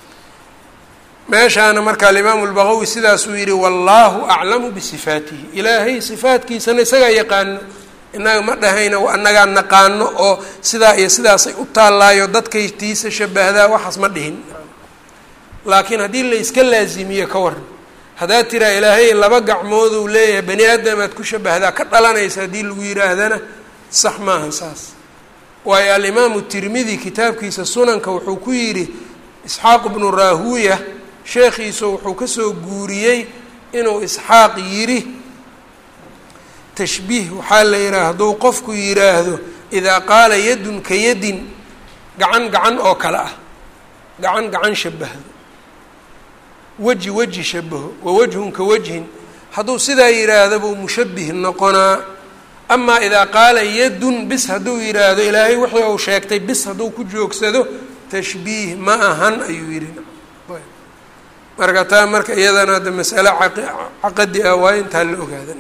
meeshaana marka alimaamu lbaqawi sidaasuu yihi wallaahu aclamu bisifaatihi ilaahay sifaatkiisana isagaa yaqaano innaga ma dhahayna annagaa naqaano oo sidaa iyo sidaasay u taallaayo dadkay tiisa shabahdaa waxaas ma dhihin laakiin haddii la iska laazimiyo ka waran haddaad tiraa ilaahay laba gacmooduu leeyahay bani aadamaad ku shabahdaa ka dhalanaysa haddii lagu yidhaahdana sax maahan saas waayo alimaamu tirmidi kitaabkiisa sunanka wuxuu ku yidhi isxaaq bnu raahuuya sheekhiisu wuxuu kasoo guuriyey inuu isxaaq yidhi tashbiih waxaa la yidhaha hadduu qofku yidhaahdo idaa qaala yadun ka yadin gacan gacan oo kale ah gacan gacan shabahdo weji weji shabaho wa wajhun ka wajhin hadduu sidaa yidhaahdo buu mushabih noqonaa amaa idaa qaala yadun bis hadduu yidhaahdo ilaahay wixii uu sheegtay bis hadduu ku joogsado tashbiih ma ahan ayuu yidhi marka taa marka iyadana hadda masale caqadi ah waa intaa la ogaada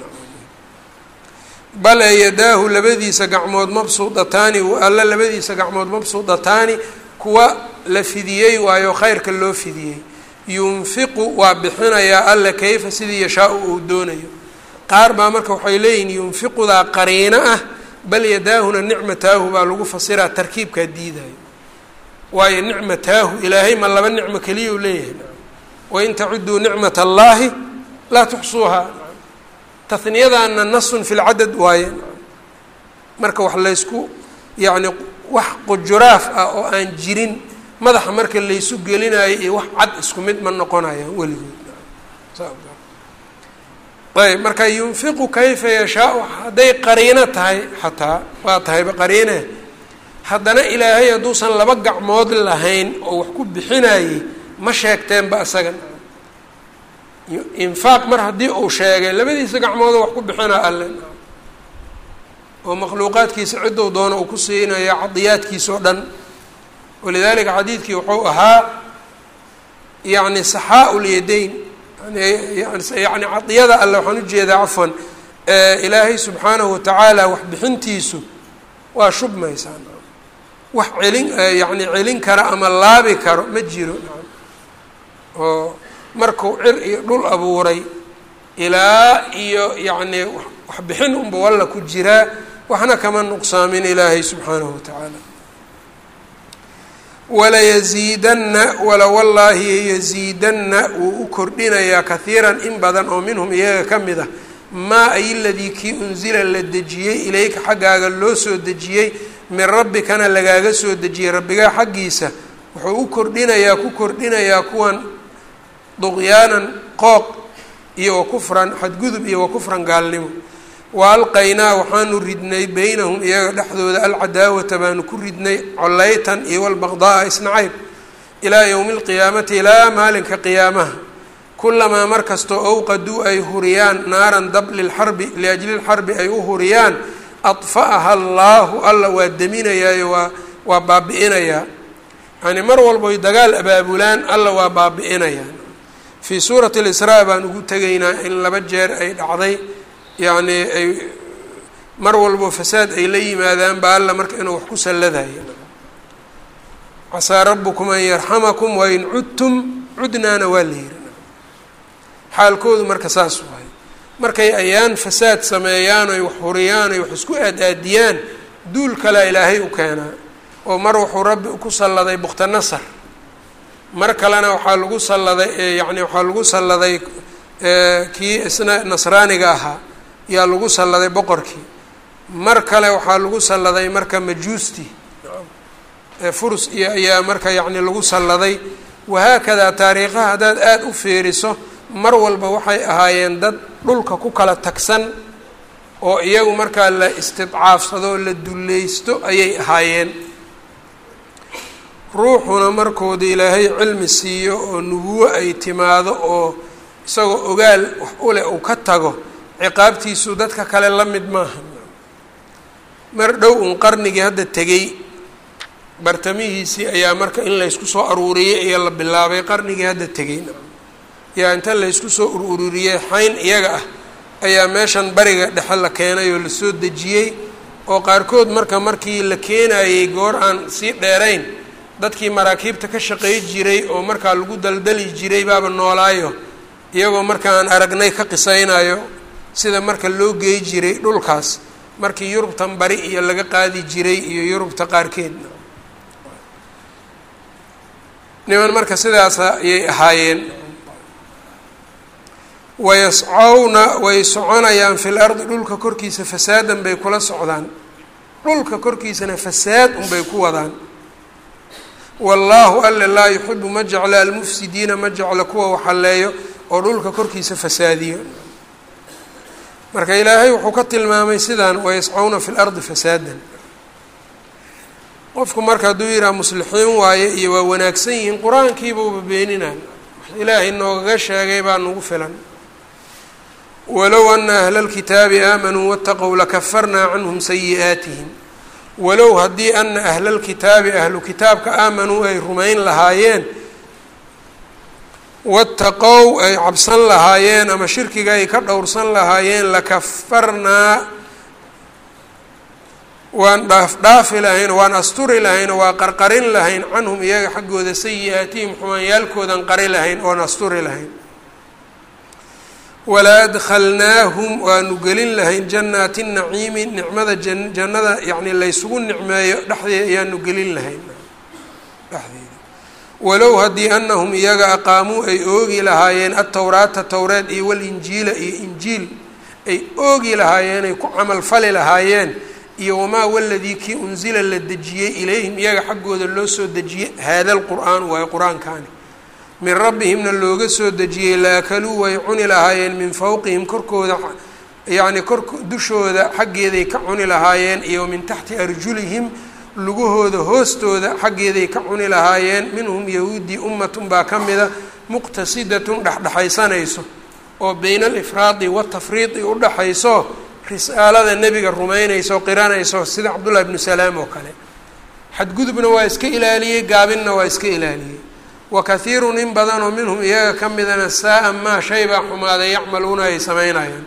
bal ee yadaahu labadiisa gacmood mabsuudataani alla labadiisa gacmood mabsuudataani kuwa la fidiyey waayo khayrka loo fidiyey yunfiqu waa bixinayaa alla kayfa sidii yashaa-u uu doonayo qaar baa marka waxay leeyihin yunfiqudaa qariino ah bal yadaahuna nicmataahu baa lagu fasiraa tarkiibkaa diidayo waayo nicmataahu ilaahay ma laba nicmo keliya u leeyahay wain tacuduu nicmat allaahi laa tuxsuuhaa taniyadaana nasun fi lcadad waaye marka wax laysku yacni wax qujuraaf ah oo aan jirin madaxa marka laysu gelinayo iyo wax cad isku mid ma noqonayaan weligood ayb marka yunfiqu kayfa yashaau hadday qariino tahay xataa waa tahayba qariine haddana ilaahay hadduusan laba gacmood lahayn oo wax ku bixinayey ma sheegteenba isaga infaaq mar haddii uu sheegay labadiisa gacmoodoo wax ku bixinaa alle oo makhluuqaadkiisa cidduu doono uu ku siinaya cadiyaadkiisa oo dhan walidaalika xadiidkii wuxuu ahaa yacni saxaau lyadayn yani cadiyada alle waxaan ujeedaa cafwan ilaahay subxaanahu watacaala wax bixintiisu waa shubmaysaa wax celin yani celin kara ama laabi karo ma jiro oo markuu cir iyo dhul abuuray ilaa iyo yacni waxbixin unba walla ku jiraa waxna kama nuqsaamin ilaahay subxaanahu watacaala walayaziidanna wala wallaahi yaziidanna wuu u kordhinayaa kahiiran in badan oo minhum iyaga ka mid ah maa ay ladii kii unsila la dejiyey ilayka xaggaaga loo soo dejiyey min rabbikana lagaaga soo dejiyey rabbigaa xaggiisa wuxuu u kordhinayaa ku kordhinayaa kuwan duqyaanan qooq iyo wa kufran xadgudub iyo wa kufran gaalnimo wa alqaynaa waxaanu ridnay beynahum iyaga dhexdooda alcadaawata baanu ku ridnay collaytan iyo walbaqdaaa isnacayb ilaa yowmi alqiyaamati ilaa maalinka qiyaamaha kulamaa mar kastoo owqaduu ay huriyaan naaran dab lilxarbi liajli lxarbi ay u huriyaan adfa'aha allaahu alla waa deminayaayo waa waa baabi'inayaa yani mar walboy dagaal abaabulaan alla waa baabi'inayaa fii suurati lisraa baan ugu tegaynaa in laba jeer ay dhacday yacni ay mar walbo fasaad ay la yimaadaan ba alla marka inuu wax ku salladaya casaa rabukum an yarxamakum wain cudtum cudnaana waa la yiri xaalkoodu marka saas waay markay ayaan fasaad sameeyaan oy wax huriyaan oy wax isku aad-aadiyaan duul kalea ilaahay u keenaa oo mar wuxuu rabbi ku salladay bukhtanasar mar kalena waxaa lagu salladay yacni waxaa lagu salladay kii isna nasraaniga ahaa yaa lagu salladay boqorkii mar kale waxaa lagu salladay marka majuusti furus iyo ayaa marka yacni lagu salladay wahaakadaa taariikhaha haddaad aada u fiiriso mar walba waxay ahaayeen dad dhulka ku kala tagsan oo iyagu markaa la istidcaafsado oo la dulleysto ayay ahaayeen ruuxuna markooda ilaahay cilmi siiyo oo nubuwo ay timaado oo isagoo ogaal wax u leh uu ka tago ciqaabtiisu dadka kale la mid maaha mar dhow un qarnigii hadda tegey bartamihiisii ayaa marka in laysku soo aruuriyey ayaa la bilaabay qarnigii hadda tegey yaa inta laysku soo ururiyey xayn iyaga ah ayaa meeshan bariga dhexe la keenay oo lasoo dejiyey oo qaarkood marka markii la keenayey goor aan sii dheerayn dadkii maraakiibta ka shaqey jiray oo markaa lagu daldali jiray baaba noolaayo iyagoo markaan aragnay ka qisaynayo sida marka loo geey jiray dhulkaas markii yurubtan bari iyo laga qaadi jiray iyo yurubta qaarkeed niman marka sidaasa ayay ahaayeen wayascowna way soconayaan fil ardi dhulka korkiisa fasaadan bay kula socdaan dhulka korkiisana fasaad unbay ku wadaan wallaahu alle laa yuxibu ma jecla almufsidiina ma jeclo kuwa waxaleeyo oo dhulka korkiisa fasaadiyo marka ilaahay wuxuu ka tilmaamay sidaan wayascowna fi lardi fasaadan qofku marka hadduu yidhaha muslixiin waaye iyo waa wanaagsan yihiin qur-aankiibuuba beeninaan wax ilaahay noogaga sheegay baa nagu filan walow ana ahla اlkitaabi aamanuu waاtaqow lakafarnaa canhum sayi'aatihim walow haddii ana ahla اlkitaabi ahlu kitaabka aamanuu ay rumayn lahaayeen waataqow ay cabsan lahaayeen ama shirkiga ay ka dhowrsan lahaayeen lakafarnaa waan dhaaf dhaafi lahayn waan asturi lahayn oo waa qarqarin lahayn canhum iyaga xaggooda sayi-aatihim xumaanyaalkoodan qari lahayn oon asturi lahayn walaa adkhalnaahum waanu gelin lahayn jannaati naciimi nicmada jan jannada yacni laysugu nicmeeyo dhexdeeda ayaanu gelin lahayn dhexdeeda walow haddii anahum iyaga aqaamuu ay oogi lahaayeen atowraata towreed iyo walinjiila iyo injiil ay oogi lahaayeen ay ku camal fali lahaayeen iyo wamaa waladii kii unsila la dejiyey ilayhim iyaga xaggooda loo soo dejiyey haada lqur'aan waayo qur-aankaani min rabbihimna looga soo dejiyey la akaluu way cuni lahaayeen min fowqihim korkooda yacni kor dushooda xaggeeday ka cuni lahaayeen iyo min taxti arjulihim lugahooda hoostooda xaggeeday ka cuni lahaayeen minhum yahuudii ummatun baa ka mida muqtasidatun dhexdhexaysanayso oo bayna alifraadi watafriidi u dhaxayso risaalada nebiga rumaynayso qiranayso sida cabdullahi bnu salaam oo kale xadgudubna waa iska ilaaliyey gaabinna waa iska ilaaliyey wa kathiirun in badanoo minhum iyaga ka midana saa-a maa shay baa xumaaday yacmaluuna ay samaynayaan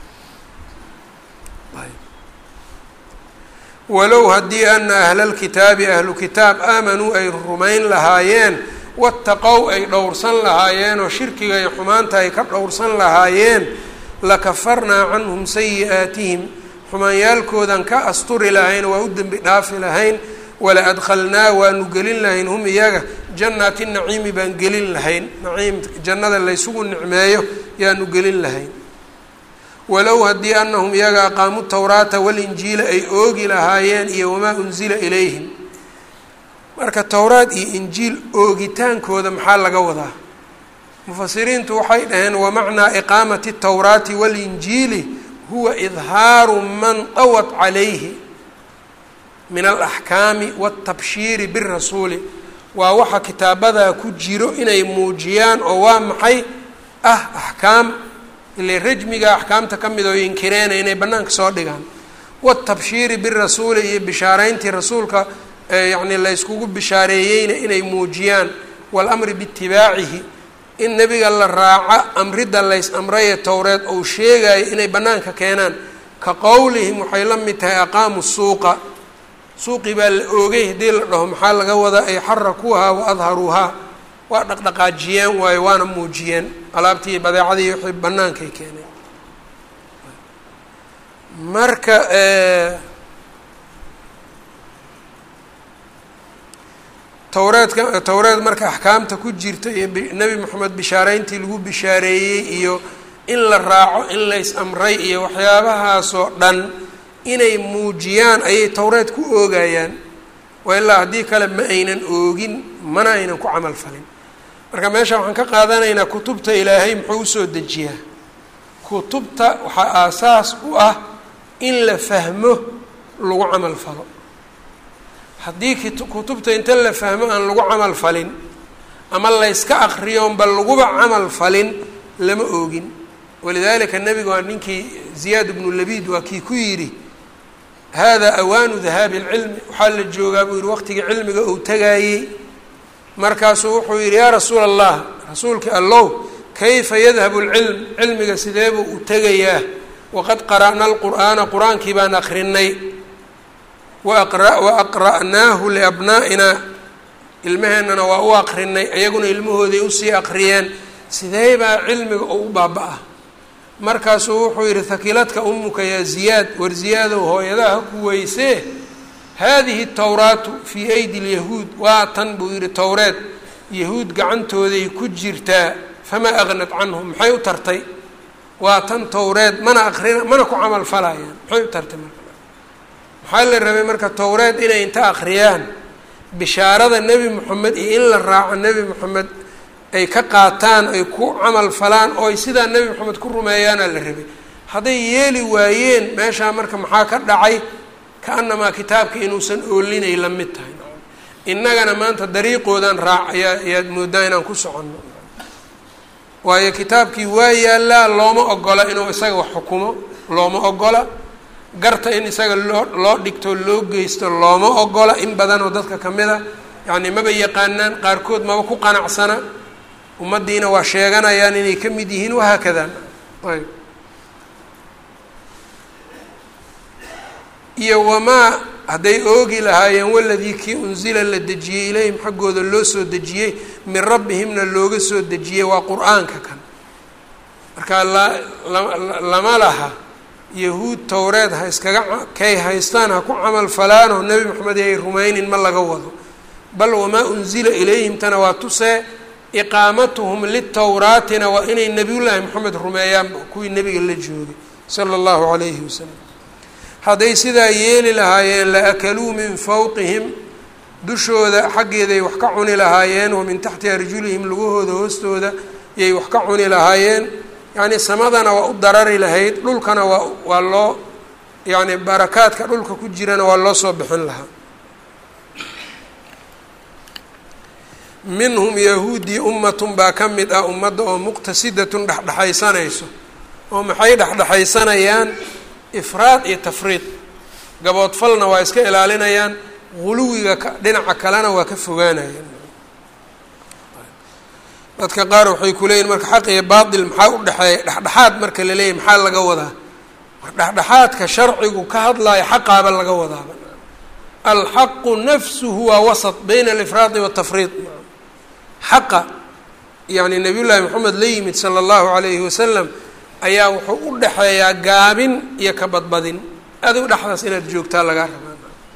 walow haddii ana ahlalkitaabi ahlu kitaab aamanuu ay rumayn lahaayeen wattaqow ay dhowrsan lahaayeen oo shirkiga iyo xumaanta ay ka dhowrsan lahaayeen lakafarnaa canhum sayi-aatihim xumaanyaalkoodan ka asturi lahayn waa u dembi dhaafi lahayn wala adkhalnaa waanu gelin lahayn hum iyaga jannaati naciimi baan gelin lahayn naciim jannada laysugu nicmeeyo yaanu gelin lahayn walow haddii anahum iyaga aqaamu tawraata walinjiila ay oogi lahaayeen iyo wamaa unsila ilayhim marka towraad iyo injiil oogitaankooda maxaa laga wadaa mufasiriintu waxay dhaheen wamacnaa iqaamati tawraati walinjiili huwa idhaaru man dawat calayhi min alaxkaami waltabshiiri birasuuli waa waxa kitaabadaa ku jiro inay muujiyaan oo waa maxay ah axkaam ile rajmiga axkaamta ka mid oo inkireena inay bannaanka soo dhigaan watabshiiri birasuuli iyo bishaareyntii rasuulka yacni layskugu bishaareeyeyna inay muujiyaan waalamri biitibaacihi in nebiga la raaco amridda lays amraye towreed ou sheegayo inay bannaanka keenaan ka qowlihim waxay la mid tahay aqaamu suuqa suuqii baa la oogay haddii la dhaho maxaa laga wadaa ay xarakuuhaa wa adharuuhaa waa dhaqdhaqaajiyeen waayo waana muujiyeen alaabtii badeecadii wixii bannaankay keeneen marka towreedka towreed marka axkaamta ku jirta iyo nebi moxamed bishaareyntii lagu bishaareeyey iyo in la raaco in lays amray iyo waxyaabahaasoo dhan inay muujiyaan ayay towreed ku oogayaan waa ilaa haddii kale ma aynan oogin mana aynan ku camal falin marka meesha waxaan ka qaadanaynaa kutubta ilaahay muxuu usoo dejiyaa kutubta waxaa aasaas u ah in la fahmo lagu camal falo haddii kutubta inta la fahmo aan lagu camal falin ama layska akriyoonba laguba camal falin lama oogin walidaalika nebiga waa ninkii ziyaad ibnu labiid waa kii ku yidhi hada awaanu dahaabi اlcilmi waxaa la joogaa buu yihi waqtigii cilmiga uu tagaayey markaasuu wuxuu yidhi yaa rasuula allah rasuulka allow kayfa yadhabu اlcilm cilmiga sideebuu u tegayaa waqad qara'na alqur'aana qur-aankii baan akrinay wa aqra'naahu liabnaa'ina ilmaheennana waa u aqrinay iyaguna ilmahooday usii aqriyeen sidee baa cilmiga oo u baaba-a markaasuu wuxuu yidhi hakiladka umuka yaa ziyaad war ziyaadow hooyadaha ku weysee haadihi towraatu fii aydi lyahuud waa tan buu yidhi towreed yahuud gacantooday ku jirtaa famaa aqnad canhum maxay u tartay waa tan towreed mana aqrina mana ku camal falayaan maxay u tartay marka maxaa la rabay marka towreed inay inta akhriyaan bishaarada nebi moxamed iyo in la raaco nebi moxamed ay ka qaataan ay ku camal falaan oo ay sidaa nebi moxamed ku rumeeyaana la rabay hadday yeeli waayeen meeshaa marka maxaa ka dhacay ka-anamaa kitaabka inuusan oolinay la mid tahay innagana maanta dariiqoodan raac ayaa ayaad mooddaa inaan ku soconno waayo kitaabkii waa yaallaa looma ogola inuu isaga wax xukumo looma ogola garta in isaga loo loo dhigto loo geysto looma ogola in badanoo dadka ka mid a yacni maba yaqaanaan qaarkood maba ku qanacsana ummaddiina waa sheeganayaan inay ka mid yihiin wahaakada ayb iyo wamaa hadday oogi lahaayeen waladii kii unsila la dejiyey ilayhim xaggooda loo soo dejiyey min rabbihimna looga soo dejiyey waa qur-aanka kan marka la lama laha yahuud towreed ha iskaga kay haystaan ha ku camal falaanoo nebi moxamed ay rumaynin ma laga wado bal wamaa unsila ilayhimtana waa tusee iqaamatuhum litowraatina waa inay nebiyullaahi moxamed rumeeyaan kuwii nebiga la joogay sala allahu calayhi wasalam hadday sidaa yeeli lahaayeen la akaluu min fawqihim dushooda xaggeeday wax ka cuni lahaayeen wa min taxti arjulihim lugahooda hoostooda yay wax ka cuni lahaayeen yacni samadana waa u darari lahayd dhulkana waa waa loo yacni barakaadka dhulka ku jirana waa loo soo bixin lahaa minhum yahuudii ummatun baa ka mid ah ummadda oo muqtasidatun dhexdhexaysanayso oo maxay dhexdhexaysanayaan ifraad iyo tafriid gaboodfalna waa iska ilaalinayaan guluwiga ka dhinaca kalena waa ka fogaanayaan dadka qaar waxay ku leeyihin marka xaq iyo baatil maxaa u dhexeeya dhexdhexaad marka la leeyahy maxaa laga wadaa dhexdhexaadka sharcigu ka hadlaayo xaqaaba laga wadaaba alxaqu nafsuhu waa wasat bayna alifraadi waatafriid xaqa yani nabiy llaahi moxamed la yimid sala allahu alayhi wasalam ayaa wuxuu u dhexeeyaa gaabin iyo ka badbadin adigu dhexdaas inaad joogtaa lagaa rabaa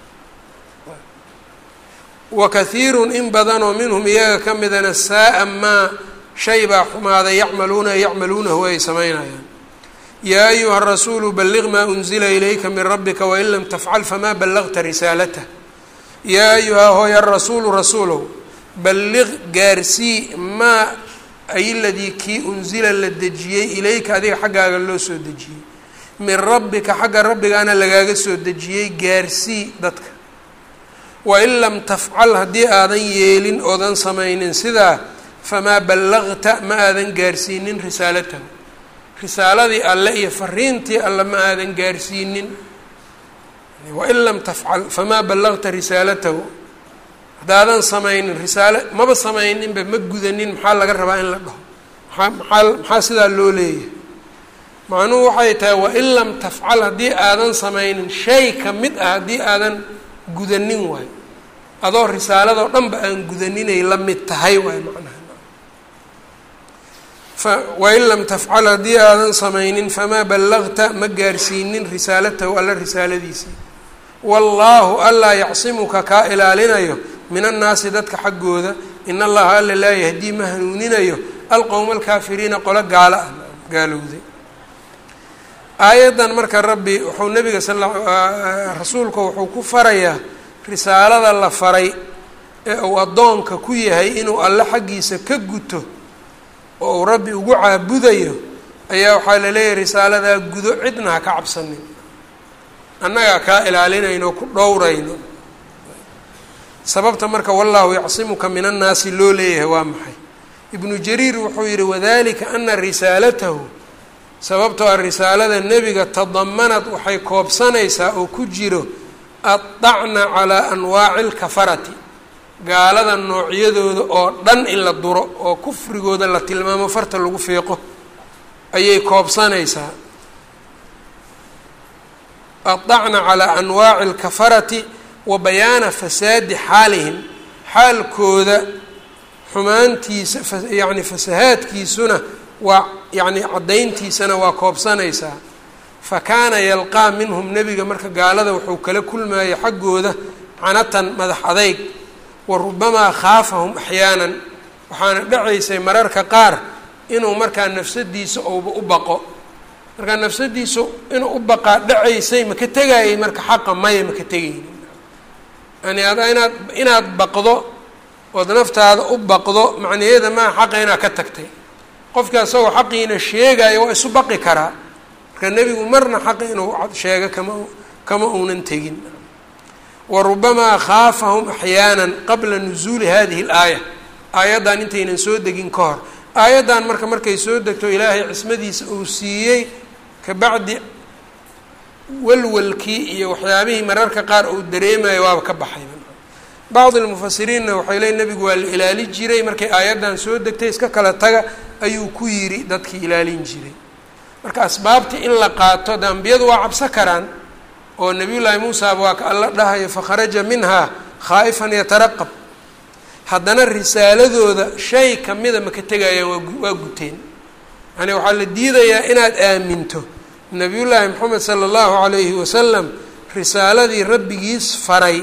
wa kahiirun in badanoo minhum iyaga ka midana saa-a maa shay baa xumaaday yacmaluuna yacmaluunahu ay samaynayaan yaa ayuha rasuulu balliq maa unzila ilayka min rabbika wain lam tafcal famaa ballagta risaalatah yaa ayuha hooya rasuulu rasuulow balliq gaarsii maa ay ladii kii unsila la dejiyey ilayka adiga xaggaaga loo soo dejiyey min rabbika xagga rabbigaana lagaaga soo dejiyey gaarsii dadka wain lam tafcal haddii aadan yeelin oodan samaynin sidaa famaa ballagta ma aadan gaarsiinin risaalatahu risaaladii alle iyo fariintii alle ma aadan gaarsiinin wain lam tafcal famaa ballagta risaalatahu haddaadan samaynin risaale maba samayninba ma gudanin maxaa laga rabaa in la dhaho maaa maaa maxaa sidaa loo leeyahay macnuhu waxay tahay wain lam tafcal haddii aadan samaynin shay ka mid ah haddii aadan gudanin waayo adoo risaaladoo dhanba aan gudaninay la mid tahay waay macnaha wain lam tafcal haddii aadan samaynin famaa ballagta ma gaarsiinin risaalatahu alla risaaladiisii wallaahu allaa yacsimuka kaa ilaalinayo min annaasi dadka xaggooda in allaha alla laa yahdii ma hanuuninayo alqowma alkaafiriina qolo gaalo ah gaalowday aayaddan marka rabbi wuxuu nabiga sal rasuulka wuxuu ku farayaa risaalada la faray ee uu addoonka ku yahay inuu alle xaggiisa ka guto oo uu rabbi ugu caabudayo ayaa waxaa la leeyahay risaaladaa gudo cidna ha ka cabsanin annagaa kaa ilaalinayno ku dhowrayno sababta marka wallaahu yacsimuka min annaasi loo leeyahay waa maxay ibnu jariir wuxuu yihi wadalika ana risaalatahu sababtoo a risaalada nebiga tadamanad waxay koobsanaysaa oo ku jiro addacna calaa anwaaci lkafarati gaalada noocyadooda oo dhan in la duro oo kufrigooda la tilmaamo farta lagu fiiqo ayay koobsanaysaa addacna calaa anwaaci alkafarati wa bayaana fasaadi xaalihim xaalkooda xumaantiisa yacni fasahaadkiisuna waa yacni caddayntiisana waa koobsanaysaa fa kaana yalqaa minhum nebiga marka gaalada wuxuu kala kulmaya xaggooda canatan madax adayg wa rubamaa khaafahum axyaanan waxaana dhacaysay mararka qaar inuu markaa nafsadiisa ouba u baqo markaa nafsadiisu inuu u baqaa dhacaysay maka tegayay marka xaqa maya maka tegaynin yani ada inaad inaad baqdo ood naftaada u baqdo macnaheeda maa xaqa inaad ka tagtay qofka isagoo xaqiina sheegayo waa isu baqi karaa marka nebigu marna xaqi inuu sheego kama kama uunan tegin wa rubamaa khaafahum axyaanan qabla nusuuli hadihi اlaaya aayaddan intaynan soo degin ka hor aayaddan marka markay soo degto ilaahay cismadiisa uu siiyey kabacdi walwalkii iyo waxyaabihii mararka qaar uu dareemayo waaba ka baxay bacdi lmufasiriinna waxay leey nebigu waa la ilaali jiray markay aayaddan soo degtay iska kala taga ayuu ku yidhi dadkii ilaalin jiray marka asbaabtii in la qaato de ambiyadu waa cabso karaan oo nabiyullaahi muusaaba waa ka alla dhahayo fakharaja minhaa khaa'ifan yataraqab haddana risaaladooda shay kamida maka tegayaan waa waa guteen yani waxaa la diidayaa inaad aaminto nabiyullaahi moxamed sala allahu calayhi wasalam risaaladii rabbigiis faray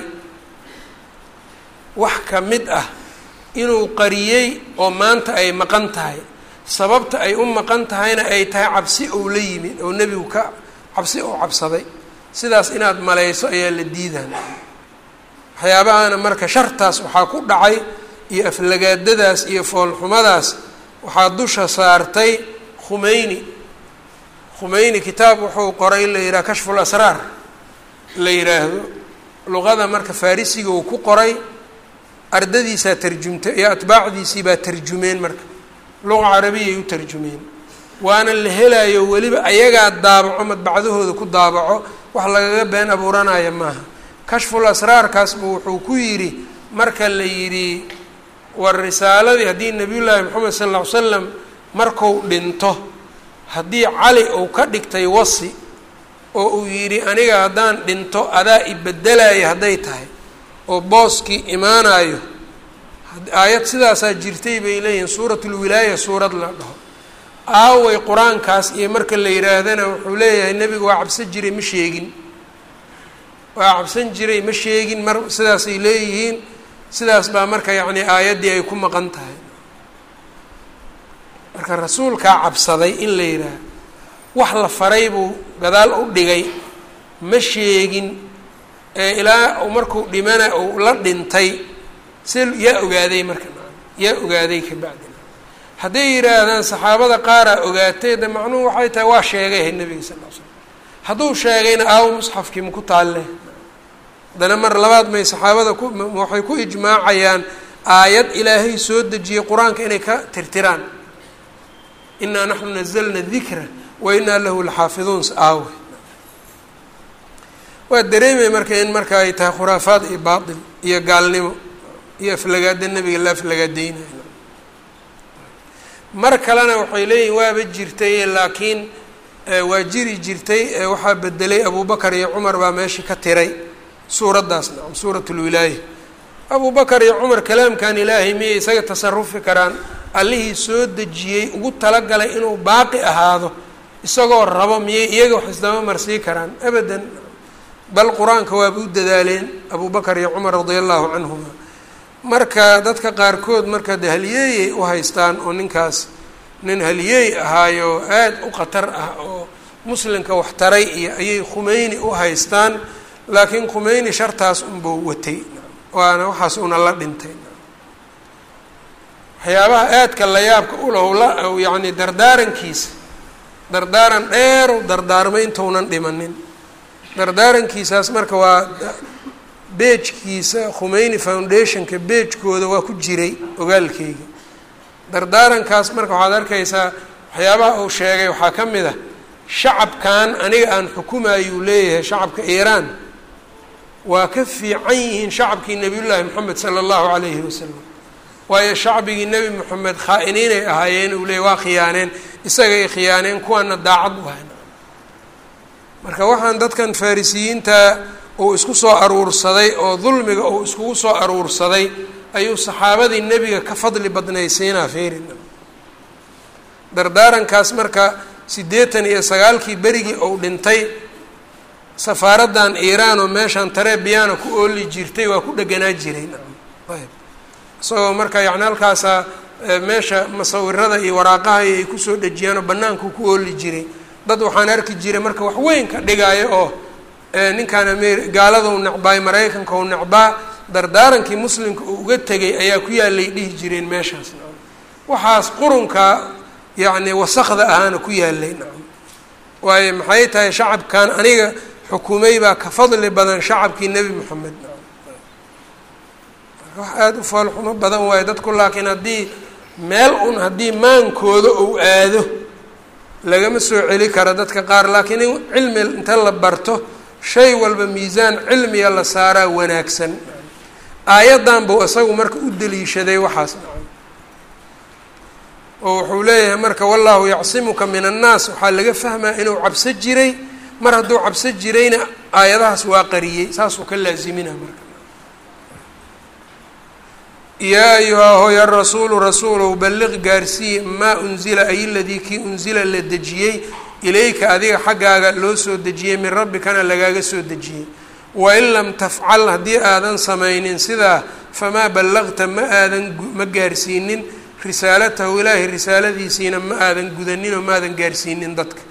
wax ka mid ah inuu qariyey oo maanta ay maqan tahay sababta ay u maqan tahayna ay tahay cabsi ou la yimid oo nebigu ka cabsi ou cabsaday sidaas inaad malayso ayaa la diidan waxyaabahana marka shartaas waxaa ku dhacay iyo aflagaadadaas iyo foolxumadaas waxaa dusha saartay khumeyni khumeyni kitaab wuxuu qoray la yidhaha kashful asraar la yidhaahdo luqada marka farisiga uu ku qoray ardadiisaa tarjumtay iyo atbaacdiisii baa tarjumeen marka luqa carabiyay u tarjumeen waana la helayo weliba ayagaa daabaco madbacdahooda ku daabaco wax lagaga been abuuranaya maaha kashful asraarkaasbu wuxuu ku yidhi marka la yidhi war risaaladii haddii nabiyullaahi moxamed sal ll ly slam marku dhinto haddii cali uu ka dhigtay wasi oo uu yidhi aniga haddaan dhinto adaa ibeddelaya hadday tahay oo booskii imaanayo aayad sidaasaa jirtay bay leeyihiin suuratulwilaaya suurad la dhaho aaway qur-aankaas iyo marka la yidhaahdana wuxuu leeyahay nebigu waa cabsan jiray ma sheegin waa cabsan jiray ma sheegin mar sidaasay leeyihiin sidaas baa marka yacni aayaddii ay ku maqan tahay marka rasuulkaa cabsaday in la yidhaaha wax la faray buu gadaal u dhigay ma sheegin ee ilaa markuu dhimana uu la dhintay si yaa ogaaday marka yaa ogaaday ka bacdina hadday yidhaahdaan saxaabada qaaraa ogaatay de macnuhu waxay tahay waa sheegay nebiga sal l slam hadduu sheegayna aawo musxafkii maku taalle haddana mar labaad may saxaabada ku waxay ku ijmaacayaan aayad ilaahay soo dejiyey qur-aanka inay ka tirtiraan inaa naxnu nazalna dikra wa inaa lahu laxaafiduun aawe waa dareemay marka in marka ay tahay khuraafaad iyo baatil iyo gaalnimo iyo aflagaada nebiga la aflagaadeynayo mar kalena waxay leeyihin waaba jirtay laakiin waa jiri jirtay waxaa bedelay abubakar iyo cumar baa meesha ka tiray suuraddaas nacam suurat lwilaaya abubakar iyo cumar kalaamkan ilaahay miyay isaga tasarufi karaan allihii soo dejiyey ugu talagalay inuu baaqi ahaado isagoo rabo miyay iyaga wax isdaba marsii karaan abadan bal qur-aanka waaba u dadaaleen abubakar iyo cumar radia allahu canhuma marka dadka qaarkood marka de haliyeeyay u haystaan oo ninkaas nin haliyeey ahaayo aad u khatar ah oo muslimka wax taray iyo ayay khumeyni u haystaan laakiin khumeyni shartaas unbuu watay waana waxaas una la dhintay waxyaabaha aadka la yaabka ulahu la yacni dardaarankiisa dardaaran dheerow dardaarmay intounan dhimanin dardaarankiisaas marka waa beejkiisa khumeyni foundationka beejkooda waa ku jiray ogaalkeyga dardaarankaas marka waxaad arkaysaa waxyaabaha uu sheegay waxaa ka mid ah shacabkan aniga aan xukumayuu leeyahay shacabka iiraan waa ka fiican yihiin shacabkii nebiyullaahi moxamed sala allahu calayhi wasalam waayo shacbigii nebi moxamed khaa-iniinay ahaayeen uu leeyay waa khiyaaneen isagay khiyaaneen kuwaana daacad u hayn marka waxaan dadkan farisiyiinta uu isku soo aruursaday oo dulmiga uu iskugu soo aruursaday ayuu saxaabadii nebiga ka fadli badnaysiinaa feerin dardaarankaas marka siddeetan iyo sagaalkii berigii uu dhintay safaaraddan iiraan oo meeshaan tarebiyaana ku ooli jirtay waa ku dheganaa jiray ayb isagoo marka yacni halkaasaa meesha masawirada iyo waraaqaha ay kusoo dhejiyaan oo bannaanku ku ooli jiray dad waxaan arki jiray marka wax weyn ka dhigaayo oo ninkaan amer gaaladau necbaay maraykanka u necbaa dardaarankii muslimka uu uga tegay ayaa ku yaalay dhihi jireen meeshaas nacam waxaas qurunka yacni wasakda ahaana ku yaalay nacam waayo maxay tahay shacabkan aniga xukumay baa ka fadli badan shacabkii nebi moxamed nacam wax aada u foolxumo badan waayo dadku laakiin haddii meel un haddii maankooda uu aado lagama soo celi karo dadka qaar laakiin in cilmi inta la barto shay walba miisaan cilmiga la saaraa wanaagsan aayaddan buu isagu marka u daliishaday waxaas nacam oo wuxuu leeyahay marka wallahu yacsimuka min annaas waxaa laga fahmaa inuu cabso jiray mar hadduu cabso jirayna aayadahaas waa qariyey saasuu ka laazimina marka yaa ayuhaa hooya rasuulu rasuulow balliq gaarsii maa unzila ay ladii kii unzila la dejiyey ilayka adiga xaggaaga loo soo dejiyey min rabbikana lagaaga soo dejiyey wain lam tafcal haddii aadan samaynin sidaa famaa ballaqta ma aadan ma gaarsiinin risaalatahu ilaahay risaaladiisiina ma aadan gudanin oo maadan gaarsiinin dadka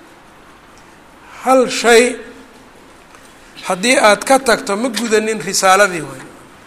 hal shay haddii aad ka tagto ma gudanin risaaladii waay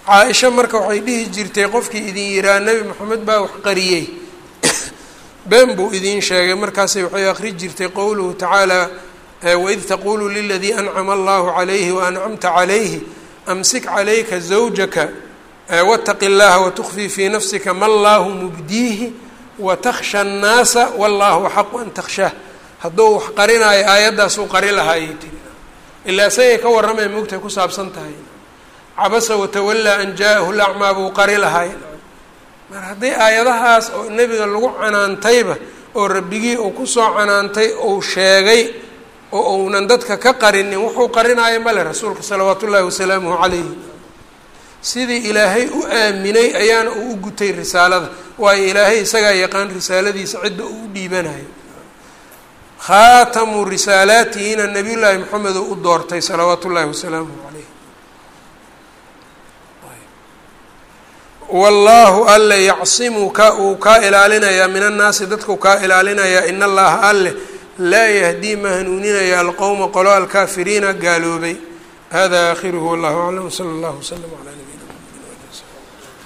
caa-isha marka waxay dhihi jirtay qofkii idin yiraa nebi moxamed baa wax qariyey been buu idiin sheegay markaasay waxay akri jirtay qowluhu tacaala waid taqulu liladii ancama allahu calayhi waancamta calayhi amsik calayka zawjaka wاtaqi اllaha watukfii fii nafsika ma allahu mubdiihi watakhsha الnaasa wallahu xaqu an takhshaah hadduu wax qarinaayo aayaddaasuu qari lahaayay tiri ilaa isagay ka warramay moogtahay ku saabsan tahay cabasa watawallaa an jaa-ahu lacmaa buu qari lahaay mar haddii aayadahaas oo nebiga lagu canaantayba oo rabbigii uu kusoo canaantay uu sheegay oo uunan dadka ka qarinin wuxuu qarinaayo male rasuulka salawaatu ullaahi wasalaamuhu calayhi sidii ilaahay u aaminay ayaana uu u gutay risaalada waayo ilaahay isagaa yaqaan risaaladiisa cidda uu u dhiibanayo khaatamu risaalaatihina nabiy llaahi maxamed oo u doortay salawaatu ullaahi wasalaamuhu calayh wallaahu alle yacsimuka uu kaa ilaalinayaa min annaasi dadkau kaa ilaalinayaa in allaha alle laa yahdii ma hanuuninaya alqowma qolo alkaafiriina gaaloobay hada aakhiruhu wallahu aclam sala allahu waslama calaa